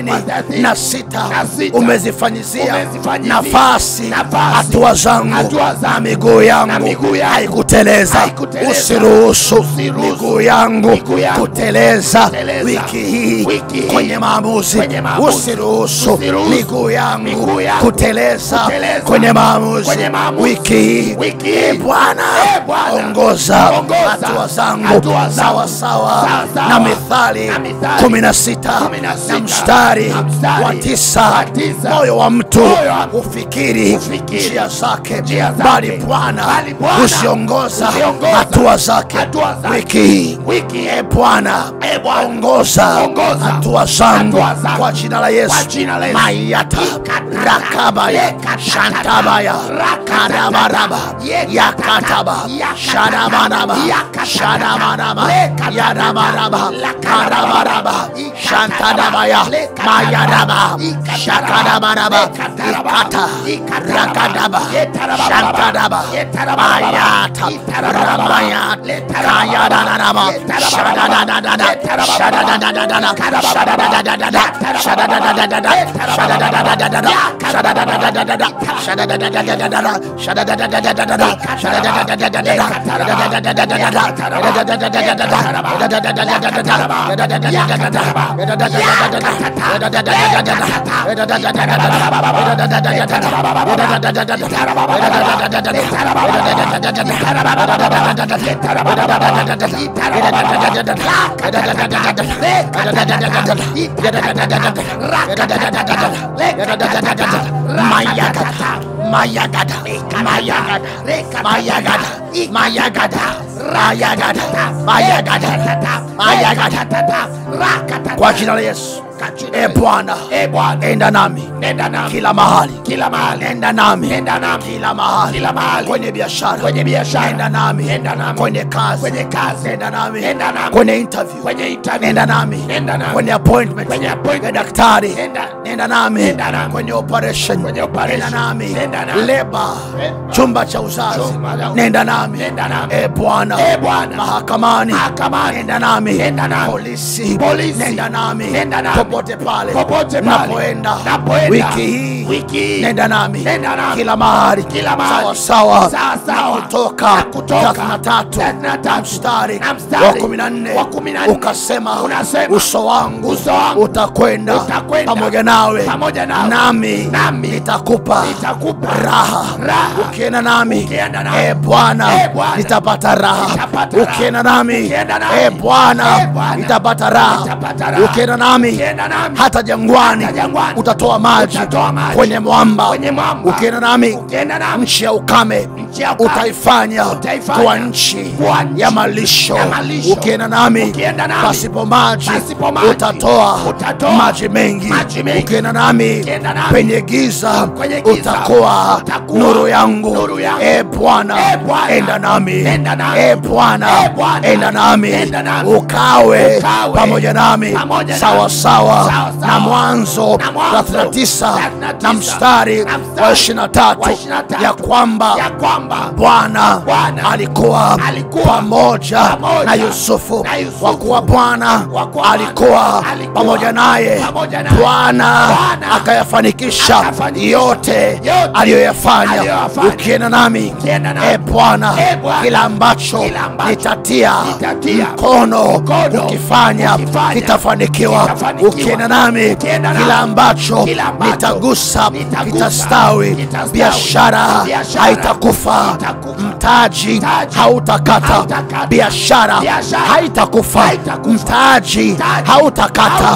36 umezifanyizia nafasi hatua zangu na miguu yangu haikuteleza usiruhusu miguu yangu kuteleza wiki hii kwenye maamuzi usiruhusu miguu yangu kuteleza kwenye maamuzi wiki hii e bwana ongoza hatua zangu sawa sawa na mithali 16 na mstari wa tisa moyo wa mtu hufikiri njia zake bali bwana husiongoza hatua zake wiki hii e bwana ongoza hatua zangu kwa jina la yesu mayata rakabaya shantabaya karabaraba yakataba shadabaraba shadabaraba yadabaraba karabaraba shantadabaya mayadaba shakadabaraba ikata rakadaba shantadaba mayata rabayat kayadanaraba shadadadadada shadadadadada shadadadadada shadadadadada shadadadadada shadadadadada shadadadadada shadadadadada shadadadadada shadadadadada Mayagada, Mayagada, Mayagada, Mayagada, Mayagada, Mayagada, Mayagada, Mayagada. Kwa jina la Yesu. E Bwana, e Bwana, enda nami, enda nami kila mahali, kila mahali, enda nami, enda nami kila mahali, kila mahali, kwenye biashara, kwenye biashara, enda nami, enda nami kwenye kazi, kwenye kazi, enda nami, enda nami kwenye interview, kwenye interview, enda nami, enda nami kwenye appointment, kwenye appointment, ya daktari, enda, enda nami, enda nami kwenye operation, kwenye operation, enda nami, enda nami leba, chumba cha uzazi, nenda nami, enda nami, e Bwana, e Bwana, mahakamani, mahakamani, enda nami, enda nami, polisi, polisi, nenda nami, nenda nami popote pale popote napoenda wiki hii wiki hii nenda nami nenda nami kila mahali kila mahali sawa sawa sawa kutoka kutoka 33 mstari wa 14 wa 14 ukasema unasema uso wangu uso wangu utakwenda pamoja nawe pamoja nawe nami nami nitakupa nitakupa raha raha ukienda nami e Bwana nitapata raha ukienda nami e Bwana nitapata raha ukienda nami hata jangwani utatoa maji kwenye mwamba ukienda nami nchi ya ukame utaifanya kuwa nchi ya malisho ukienda nami pasipo maji utatoa maji mengi ukienda nami penye giza utakuwa nuru yangu e Bwana enda nami e Bwana enda nami ukawe pamoja nami sawa sawa na mwanzo 39 na mstari wa 23 ya kwamba Bwana alikuwa pamoja na Yusufu, kwa kuwa Bwana alikuwa pamoja naye. Bwana akayafanikisha yote aliyoyafanya. Ukienda nami e Bwana, kila ambacho nitatia mkono ukifanya kitafanikiwa. Ukienda nami kila ambacho nitagusa kitastawi. Biashara haitakufa, mtaji hautakata, biashara haitakufa, mtaji hautakata,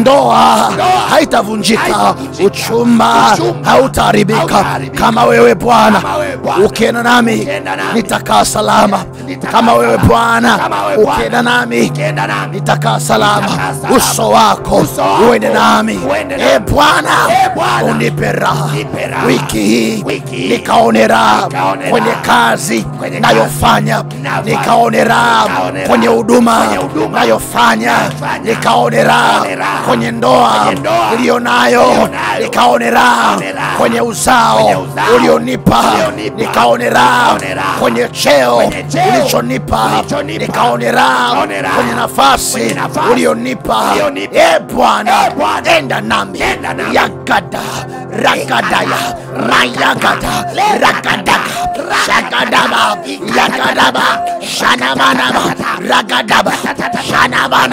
ndoa haitavunjika, uchumba hautaharibika. Kama wewe Bwana ukienda nami nitakaa salama. Kama wewe Bwana ukienda nami nitakaa salama. Uso wako uende nami, e Bwana, unipe raha wiki hii, nikaone raha kwenye kazi nayofanya, nikaone raha kwenye huduma nayofanya, nikaone raha kwenye ndoa iliyo nayo, nikaone raha kwenye uzao ulionipa, nikaone raha kwenye cheo ulichonipa, nikaone raha kwenye nafasi ulionipa. E Bwana, enda nami yagada ragadaya mayagada ragadaga shagadaba yagadaba shanamanaba ragadaba shanabana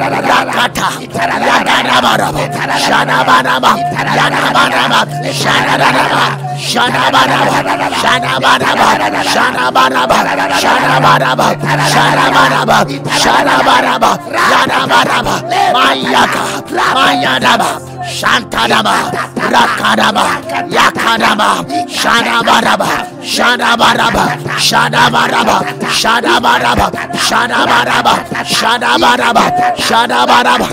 ragata yagadabaraba shanabanaba yanabanaba shanabanaba shanabanaba shanabanaba shanabanaba shanabanaba shanabanaba shanabanaba yanabanaba mayaga mayadaba Shantadaba, Rakadaba, Yakadaba, Shadabaraba, Shadabaraba, Shadabaraba, Shadabaraba, Shadabaraba, Shadabaraba, Shadabaraba,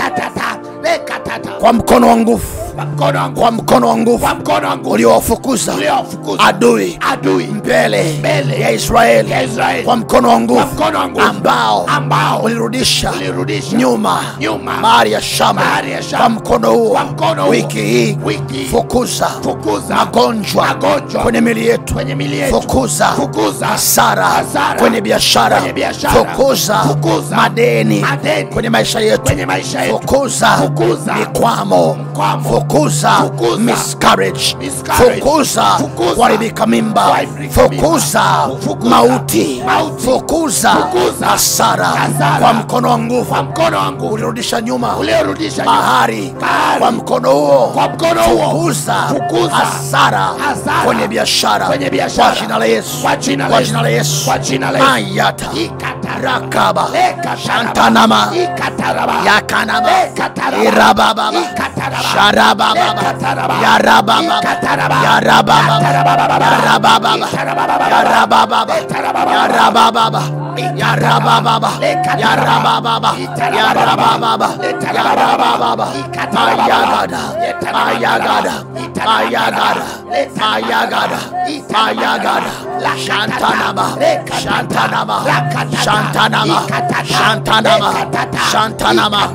kwa mkono wa nguvu kwa mkono wa nguvu uliowafukuza adui mbele ya Israeli kwa mkono wa nguvu ambao ulirudisha nyuma bahari ya Shamu kwa mkono huo wiki hii fukuza magonjwa kwenye mili yetu fukuza hasara kwenye biashara fukuza madeni kwenye maisha yetu fukuza mikwamo fukuza fukuza Fukuza. miscarriage Miscarriage. fukuza Fukuza. kuharibika mimba Kuharibika mimba. fukuza Fukuza. mauti Mauti. fukuza Fukuza. hasara Hasara. kwa mkono wa nguvu kwa mkono wangu ulirudisha nyuma uliorudisha nyuma. bahari Bahari. kwa mkono huo Kwa mkono huo. fukuza Fukuza. hasara Hasara. kwenye biashara Kwenye biashara. kwa jina la Yesu Kwa jina la kwa Yesu. jina la Yesu Kwa jina la Yesu. mayata Ikatara. rakaba Lekataraba. shantanama Ikataraba. yakanaba Lekataraba. irabababa Ikataraba. sharabababa Lekataraba. yarabababa Ikataraba. yarabababa Katarabababa. yarabababa Itarabababa. yarabababa Itarabababa. yarabababa yarabababa Lekataraba. yarabababa Itarabababa. yarabababa Letarabababa. yarabababa Ikatarabababa. mayagada Letarabababa. mayagada mayagada mayagada mayagada shantanaba shantanaba shantanaba shantanaba shantanaba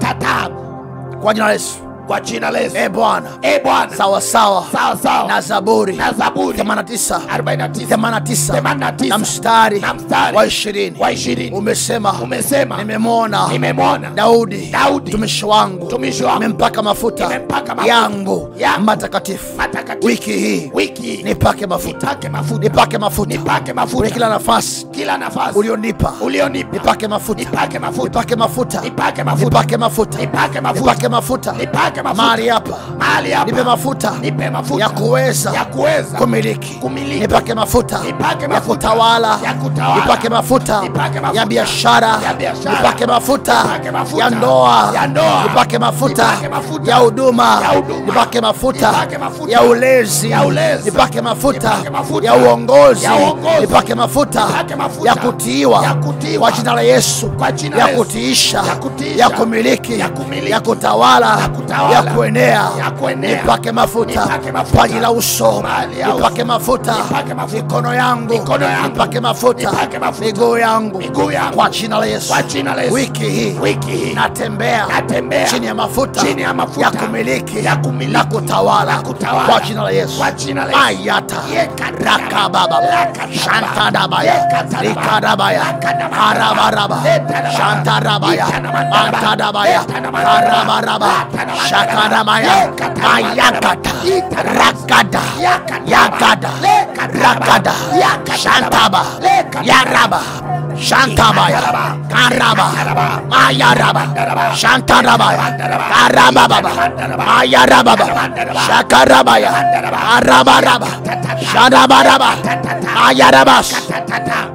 kwa jina la Yesu kwa jina la Yesu. e Bwana E Bwana, sawa sawa sawa sawa na Zaburi na Zaburi 89 49 89 89 na mstari na mstari wa 20 wa ishirini umesema umesema nimemwona nimemwona Daudi Daudi, mtumishi wangu mtumishi wangu, nimempaka mafuta nimempaka mafuta yangu yangu matakatifu matakatifu wiki hii wiki hii nipake mafuta nipake mafuta nipake mafuta Nipake mafuta. kwenye kila nafasi kila nafasi ulionipa ulionipa nipake mafuta nipake mafuta nipake mafuta Nipake mafuta. nipake mafuta Nipake mafuta. nipake mafuta nipake mafuta mahali hapa mahali hapa nipe mafuta nipe mafuta ya kuweza ya kuweza kumiliki kumiliki. nipake mafuta Nipake ya mafuta. kutawala Ya kutawala. nipake mafuta Nipake mafuta. ya biashara Ya biashara. nipake mafuta Nipake mafuta. ya ndoa Ya ndoa. nipake mafuta Nipake mafuta. ya huduma Ya huduma. nipake mafuta Nipake mafuta. ya ulezi Ya ulezi. nipake mafuta Nipake mafuta. ya uongozi Ya uongozi. nipake mafuta Nipake mafuta. ya kutiiwa Ya kutiiwa. kwa jina la Yesu Kwa jina ya la Yesu. kutiisha Ya kutiisha. ya kumiliki Ya kumiliki. ya kutawala Ya kutawala. ya kuenea Ya kuenea. nipake mafuta Nipake mafuta. paji la uso Mahali ya nipake uso. mafuta Nipake mafuta. mikono yangu Mikono yangu. nipake mafuta Nipake mafuta. miguu yangu Miguu yangu. kwa jina la Yesu Kwa jina la Yesu. wiki hii Wiki hii. natembea Natembea. chini ya mafuta Chini ya mafuta. ya kumiliki Ya kumiliki. na kutawala Na kutawala. kwa jina la Yesu Kwa jina la Yesu. ayata Yekatara. rakababa Lakatara. shantadabaya Yekatara. likadabaya Lakadabaya. harabaraba Letaraba. shantarabaya Itanamandaba. antadabaya Letanamandaba. harabaraba Latanamandaba. shakadabaya Yekatara. ayakata Itanamandaba. rakada Yakatara. yagada Lekataraba. rakada Yakataraba. shantaba Lekataraba. yaraba shantabaya Ikataraba. karaba Ikataraba. mayaraba Ikataraba. shantarabaya Ikataraba. karabababa Ikataraba. mayarababa Ikataraba. shakarabaya Ikataraba. arabaraba Ikataraba. sharabaraba Ikataraba. mayarabas Katatata.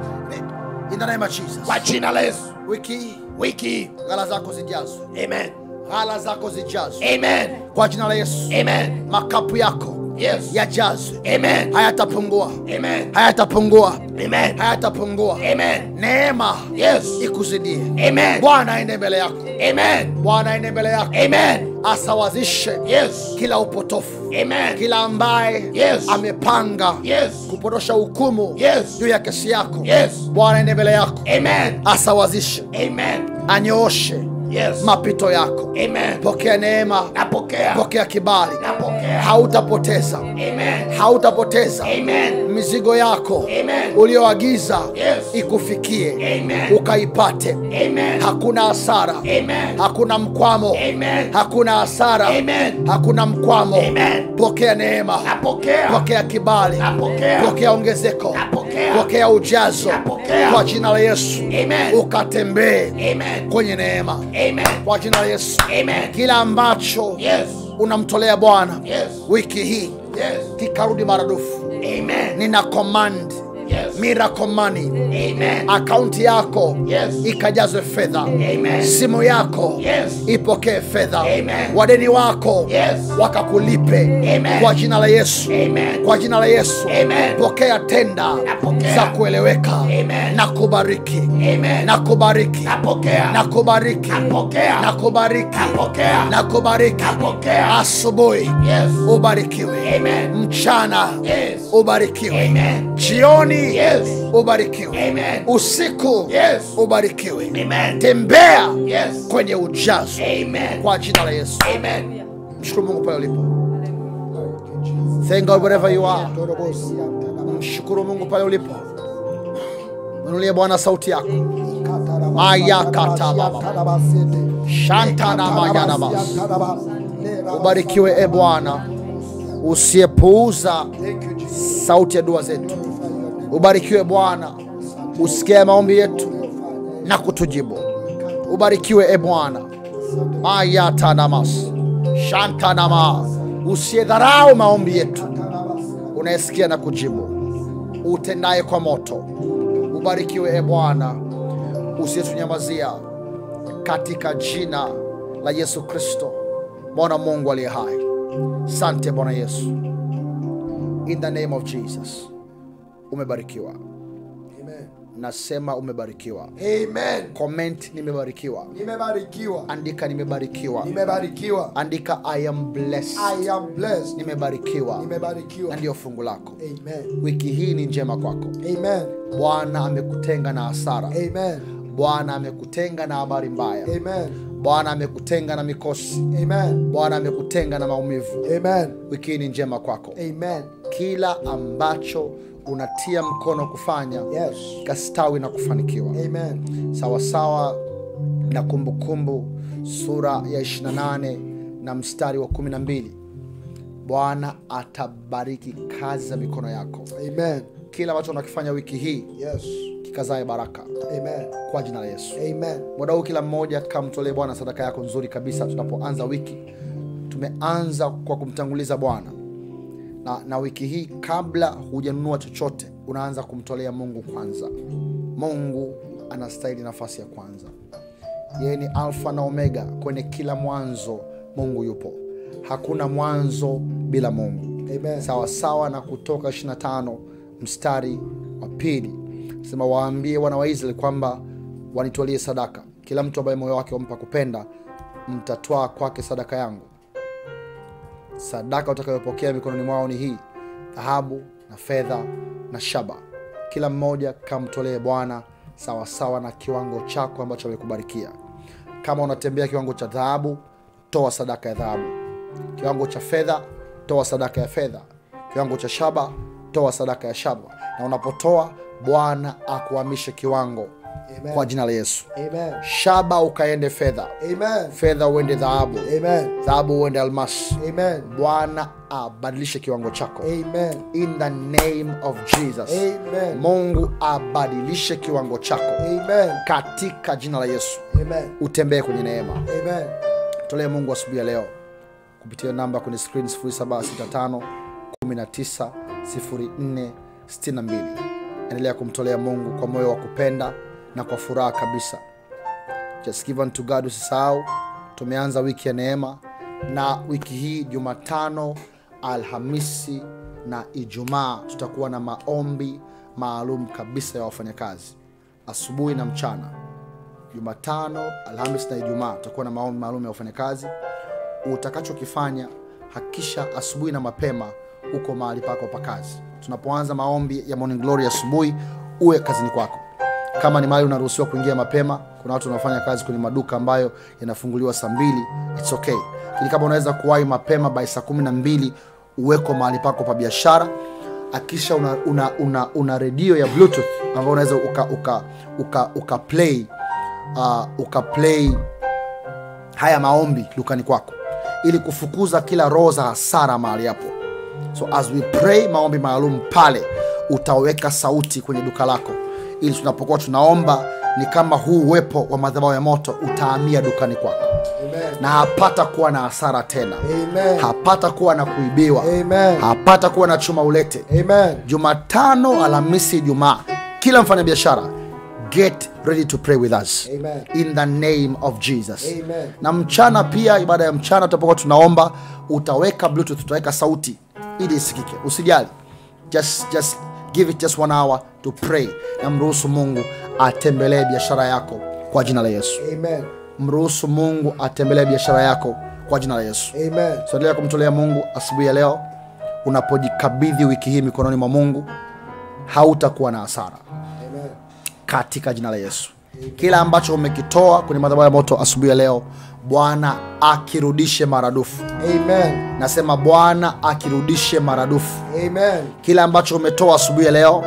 in the name of Jesus kwa jina la Yesu wiki hii wiki hii. ghala zako zijazwe Amen. ghala zako zijazwe Amen. kwa jina la Yesu Amen. makapu yako Yes. yajazwe Amen. hayatapungua Amen. hayatapungua Amen. hayatapungua Amen. neema Yes. ikuzidie Amen. bwana aende mbele yako Amen. bwana aende mbele yako Amen. asawazishe Yes. kila upotofu Amen. kila ambaye Yes. amepanga Yes. kupotosha hukumu Yes. juu ya kesi yako Yes. bwana aende mbele yako Amen. asawazishe Amen. anyooshe Yes. mapito yako Amen. pokea neema Napokea. pokea kibali Napokea. hautapoteza Amen. hautapoteza Amen. mizigo yako Amen. ulioagiza Yes. ikufikie Amen. ukaipate Amen. hakuna hasara Amen. hakuna mkwamo Amen. hakuna hasara Amen. hakuna mkwamo Amen. pokea neema Napokea. pokea kibali Napokea. pokea ongezeko Napokea. pokea ujazo Napokea. kwa jina la yesu Amen. ukatembee Amen. kwenye neema Amen. kwa jina la yesu Amen. kila ambacho Yes. unamtolea bwana Yes. wiki hii Yes. kikarudi maradufu Amen. nina command Yes. miracle money Amen. akaunti yako Yes. ikajazwe fedha Amen. simu yako Yes. ipokee fedha Amen. wadeni wako Yes. wakakulipe Amen. kwa jina la yesu Amen. kwa jina la yesu Amen. pokea tenda Napokea. za kueleweka Amen. na kubariki Amen. na kubariki Napokea. na kubariki Napokea. na kubariki Napokea. na kubariki Napokea. asubuhi Yes. ubarikiwe Amen. mchana Yes. ubarikiwe Amen. jioni Yes. ubarikiwe Amen. usiku Yes. ubarikiwe Amen. tembea Yes. kwenye ujazo Amen. kwa jina la yesu Amen. mshukuru mungu pale ulipo thank god wherever you are mshukuru mungu pale ulipo mnulie bwana sauti yako Ubarikiwe e Bwana, usiyepuuza sauti ya dua zetu. Ubarikiwe Bwana, usikie maombi yetu na kutujibu. Ubarikiwe e Bwana, mayatanamas shantanama, usiyedharau maombi yetu, unayesikia na kujibu, utendaye kwa moto. Ubarikiwe e Bwana, usiyetunyamazia, katika jina la Yesu Kristo, mwana wa Mungu aliye hai. Sante Bwana Yesu, in the name of Jesus. Umebarikiwa, Amen. nasema umebarikiwa. Amen. Comment nimebarikiwa, Nimebarikiwa. andika nimebarikiwa, Nimebarikiwa. andika I am blessed, I am blessed. nimebarikiwa, na Nimebarikiwa. ndiyo fungu lako. Amen. Wiki hii ni njema kwako. Amen. Bwana amekutenga na hasara, Amen. Bwana amekutenga na habari mbaya, Amen. Bwana amekutenga na mikosi, Amen. Bwana amekutenga na maumivu. Amen. Wiki hii ni njema kwako. Amen. Kila ambacho unatia mkono kufanya Yes. kastawi na kufanikiwa Amen. sawasawa na kumbukumbu sura ya 28 na mstari wa 12 bwana atabariki kazi za mikono yako Amen. kila ambacho unakifanya wiki hii Yes. kikazae baraka Amen. kwa jina la yesu Amen. muda huu kila mmoja kamtolee bwana sadaka yako nzuri kabisa tunapoanza wiki tumeanza kwa kumtanguliza bwana na, na wiki hii kabla hujanunua chochote unaanza kumtolea mungu kwanza mungu anastahili nafasi ya kwanza yeye ni alfa na omega kwenye kila mwanzo mungu yupo hakuna mwanzo bila mungu Amen. sawa sawa na kutoka 25 mstari wa pili sema waambie wana wa israeli kwamba wanitolie sadaka kila mtu ambaye moyo wake wampa kupenda mtatwaa kwake sadaka yangu sadaka utakayopokea mikononi mwao ni hii dhahabu na fedha na shaba kila mmoja kamtolee bwana sawasawa na kiwango chako ambacho amekubarikia kama unatembea kiwango cha dhahabu toa sadaka ya dhahabu kiwango cha fedha toa sadaka ya fedha kiwango cha shaba toa sadaka ya shaba na unapotoa bwana akuhamishe kiwango Amen. kwa jina la yesu Amen. shaba ukaende fedha Amen. fedha uende dhahabu Amen. dhahabu uende almasi Amen. bwana abadilishe kiwango chako Amen. in the name of jesus Amen. mungu abadilishe kiwango chako Amen. katika jina la yesu Amen. utembee kwenye neema Amen. tolee mungu asubuhi ya leo kupitia namba kwenye screen 0765 19 04 62 endelea kumtolea mungu kwa moyo wa kupenda na kwa furaha kabisa just give unto god usisahau tumeanza wiki ya neema na wiki hii jumatano alhamisi na ijumaa tutakuwa na maombi maalum kabisa ya wafanyakazi asubuhi na mchana jumatano alhamis na ijumaa tutakuwa na maombi maalum ya wafanyakazi utakachokifanya hakikisha asubuhi na mapema uko mahali pako pa kazi tunapoanza maombi ya morning glory asubuhi uwe kazini kwako kama ni mahali unaruhusiwa kuingia mapema kuna watu wanaofanya kazi kwenye maduka ambayo yanafunguliwa saa mbili its okay lakini kama unaweza kuwahi mapema by saa kumi na mbili uweko mahali pako pa biashara akisha una, una, una, una redio ya bluetooth ambayo unaweza uka, uka, uka, uka play uh, uka play haya maombi dukani kwako ili kufukuza kila roho za hasara mahali hapo so as we pray maombi maalum pale utaweka sauti kwenye duka lako ili tunapokuwa tunaomba ni kama huu uwepo wa madhabahu ya moto utaamia dukani kwako Amen. na hapata kuwa na hasara tena Amen. hapata kuwa na kuibiwa Amen. hapata kuwa na chuma ulete Amen. jumatano alhamisi ijumaa kila mfanyabiashara get ready to pray with us Amen. in the name of jesus Amen. na mchana pia ibada ya mchana tutapokuwa tunaomba utaweka bluetooth utaweka sauti ili isikike usijali just, just give it just one hour to pray na mruhusu mungu atembelee biashara yako kwa jina la yesu Amen. mruhusu mungu atembelee biashara yako kwa jina la yesu Amen. so endelea kumtolea mungu asubuhi ya leo unapojikabidhi wiki hii mikononi mwa mungu hautakuwa na hasara Amen. katika jina la yesu kila ambacho umekitoa kwenye madhabahu ya moto asubuhi ya leo bwana akirudishe maradufu Amen. nasema bwana akirudishe maradufu Amen. kila ambacho umetoa asubuhi ya leo Yes.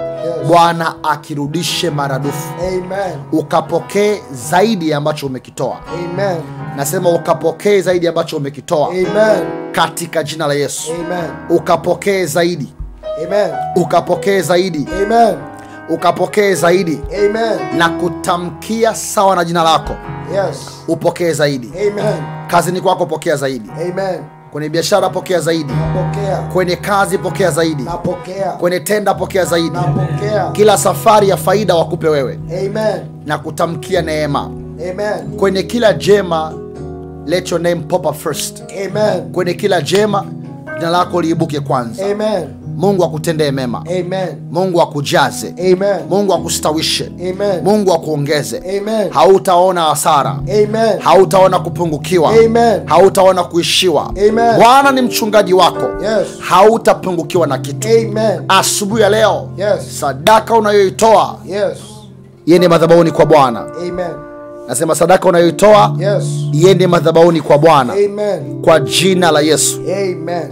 bwana akirudishe maradufu Amen. ukapokee zaidi ya ambacho umekitoa Amen. nasema ukapokee zaidi ya ambacho umekitoa Amen. katika jina la yesu Amen. ukapokee zaidi Amen. ukapokee zaidi Amen. ukapokee zaidi Amen. na kutamkia sawa na jina lako Yes. upokee zaidi Amen. kazini kwako pokea zaidi Amen. kwenye biashara pokea zaidi Napokea. kwenye kazi pokea zaidi Napokea. kwenye tenda pokea zaidi Napokea. kila safari ya faida wakupe wewe Amen. na kutamkia neema Amen. kwenye kila jema let your name pop up first Amen. kwenye kila jema jina lako liibuke kwanza Amen. mungu akutendee mema Amen. mungu akujaze Amen. mungu akustawishe Amen. mungu akuongeze Amen. hautaona hasara Amen. hautaona kupungukiwa Amen. hautaona kuishiwa Amen. bwana ni mchungaji wako Yes. hautapungukiwa na kitu Amen. asubuhi ya leo Yes. sadaka unayoitoa Yes. iende madhabahuni kwa bwana Amen. nasema sadaka unayoitoa Yes. iende madhabahuni kwa bwana Amen. kwa jina la yesu Amen.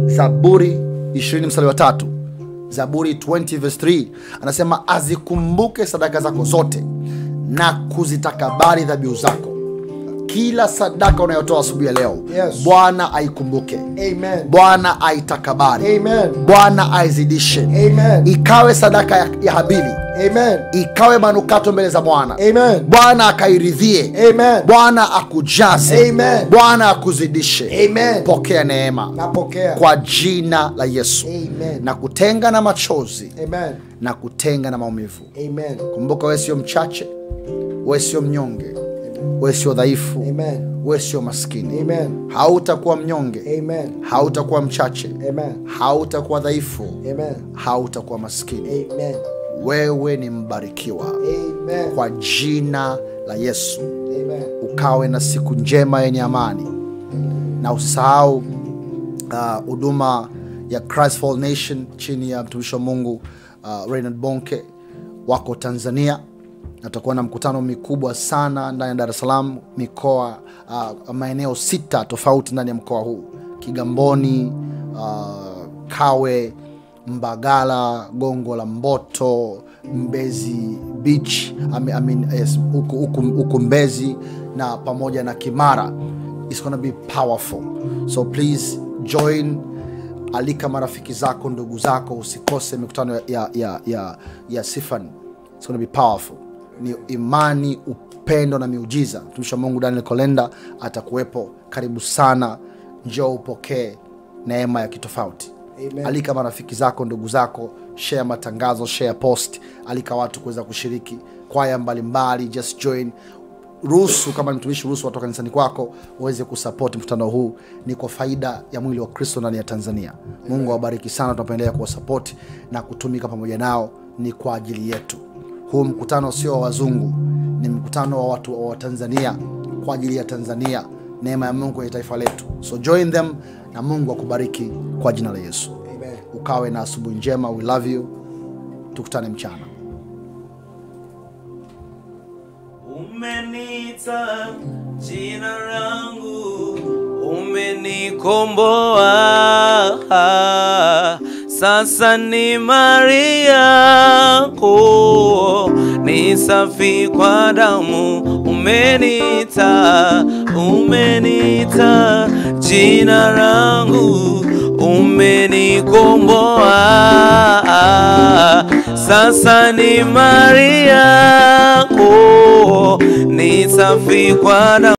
zaburi 20 mstari wa tatu zaburi 20 verse 3 anasema azikumbuke sadaka zako zote na kuzitakabari dhabihu zako kila sadaka unayotoa asubuhi ya leo Yes. bwana aikumbuke Amen. bwana aitakabari Amen. bwana aizidishe Amen. ikawe sadaka ya, ya habili Amen. ikawe manukato mbele za bwana Amen. bwana akairidhie Amen. bwana akujaze Amen. bwana akuzidishe Amen. pokea neema Napokea. kwa jina la yesu Amen. na kutenga na machozi Amen. na kutenga na maumivu Amen. kumbuka wewe sio mchache wewe sio mnyonge wewe sio dhaifu Amen. wewe sio maskini Amen. hautakuwa mnyonge Amen. hautakuwa mchache Amen. hautakuwa dhaifu Amen. hautakuwa maskini Amen. wewe ni mbarikiwa Amen. kwa jina la yesu Amen. ukawe na siku njema yenye amani na usisahau uh, huduma ya Christ for All Nation chini ya mtumishi wa mungu uh, Reinhard bonke wako tanzania natakuwa na mkutano mikubwa sana ndani ya dar es salaam mikoa uh, maeneo sita tofauti ndani ya mkoa huu kigamboni uh, kawe mbagala gongo la mboto mbezi beach I mean, I mean, yes, huku, huku, huku mbezi na pamoja na kimara It's gonna be powerful so please join alika marafiki zako ndugu zako usikose mikutano ya, ya, ya, ya, ya sifan It's gonna be powerful ni imani upendo na miujiza mtumishi wa mungu daniel kolenda atakuwepo karibu sana njoo upokee neema ya kitofauti Amen. alika marafiki zako ndugu zako share matangazo share post alika watu kuweza kushiriki kwaya mbalimbali just join ruhusu kama ni mtumishi ruhusu watoka kanisani kwako uweze kusapoti mkutano huu ni kwa faida ya mwili wa kristo ndani ya tanzania mungu awabariki sana tunapoendelea kuwasapoti na kutumika pamoja nao ni kwa ajili yetu huu mkutano sio wa wazungu ni mkutano wa watu wa tanzania kwa ajili ya tanzania neema ya mungu kwenye taifa letu so join them na mungu akubariki kwa jina la yesu Amen. ukawe na asubuhi njema we love you tukutane mchana Umeniita jina langu, umenikomboa. Sasa ni mali yako, ni safi kwa damu. Umeniita, umeniita jina langu, umenikomboa. Sasa ni mali yako, ni safi kwa damu.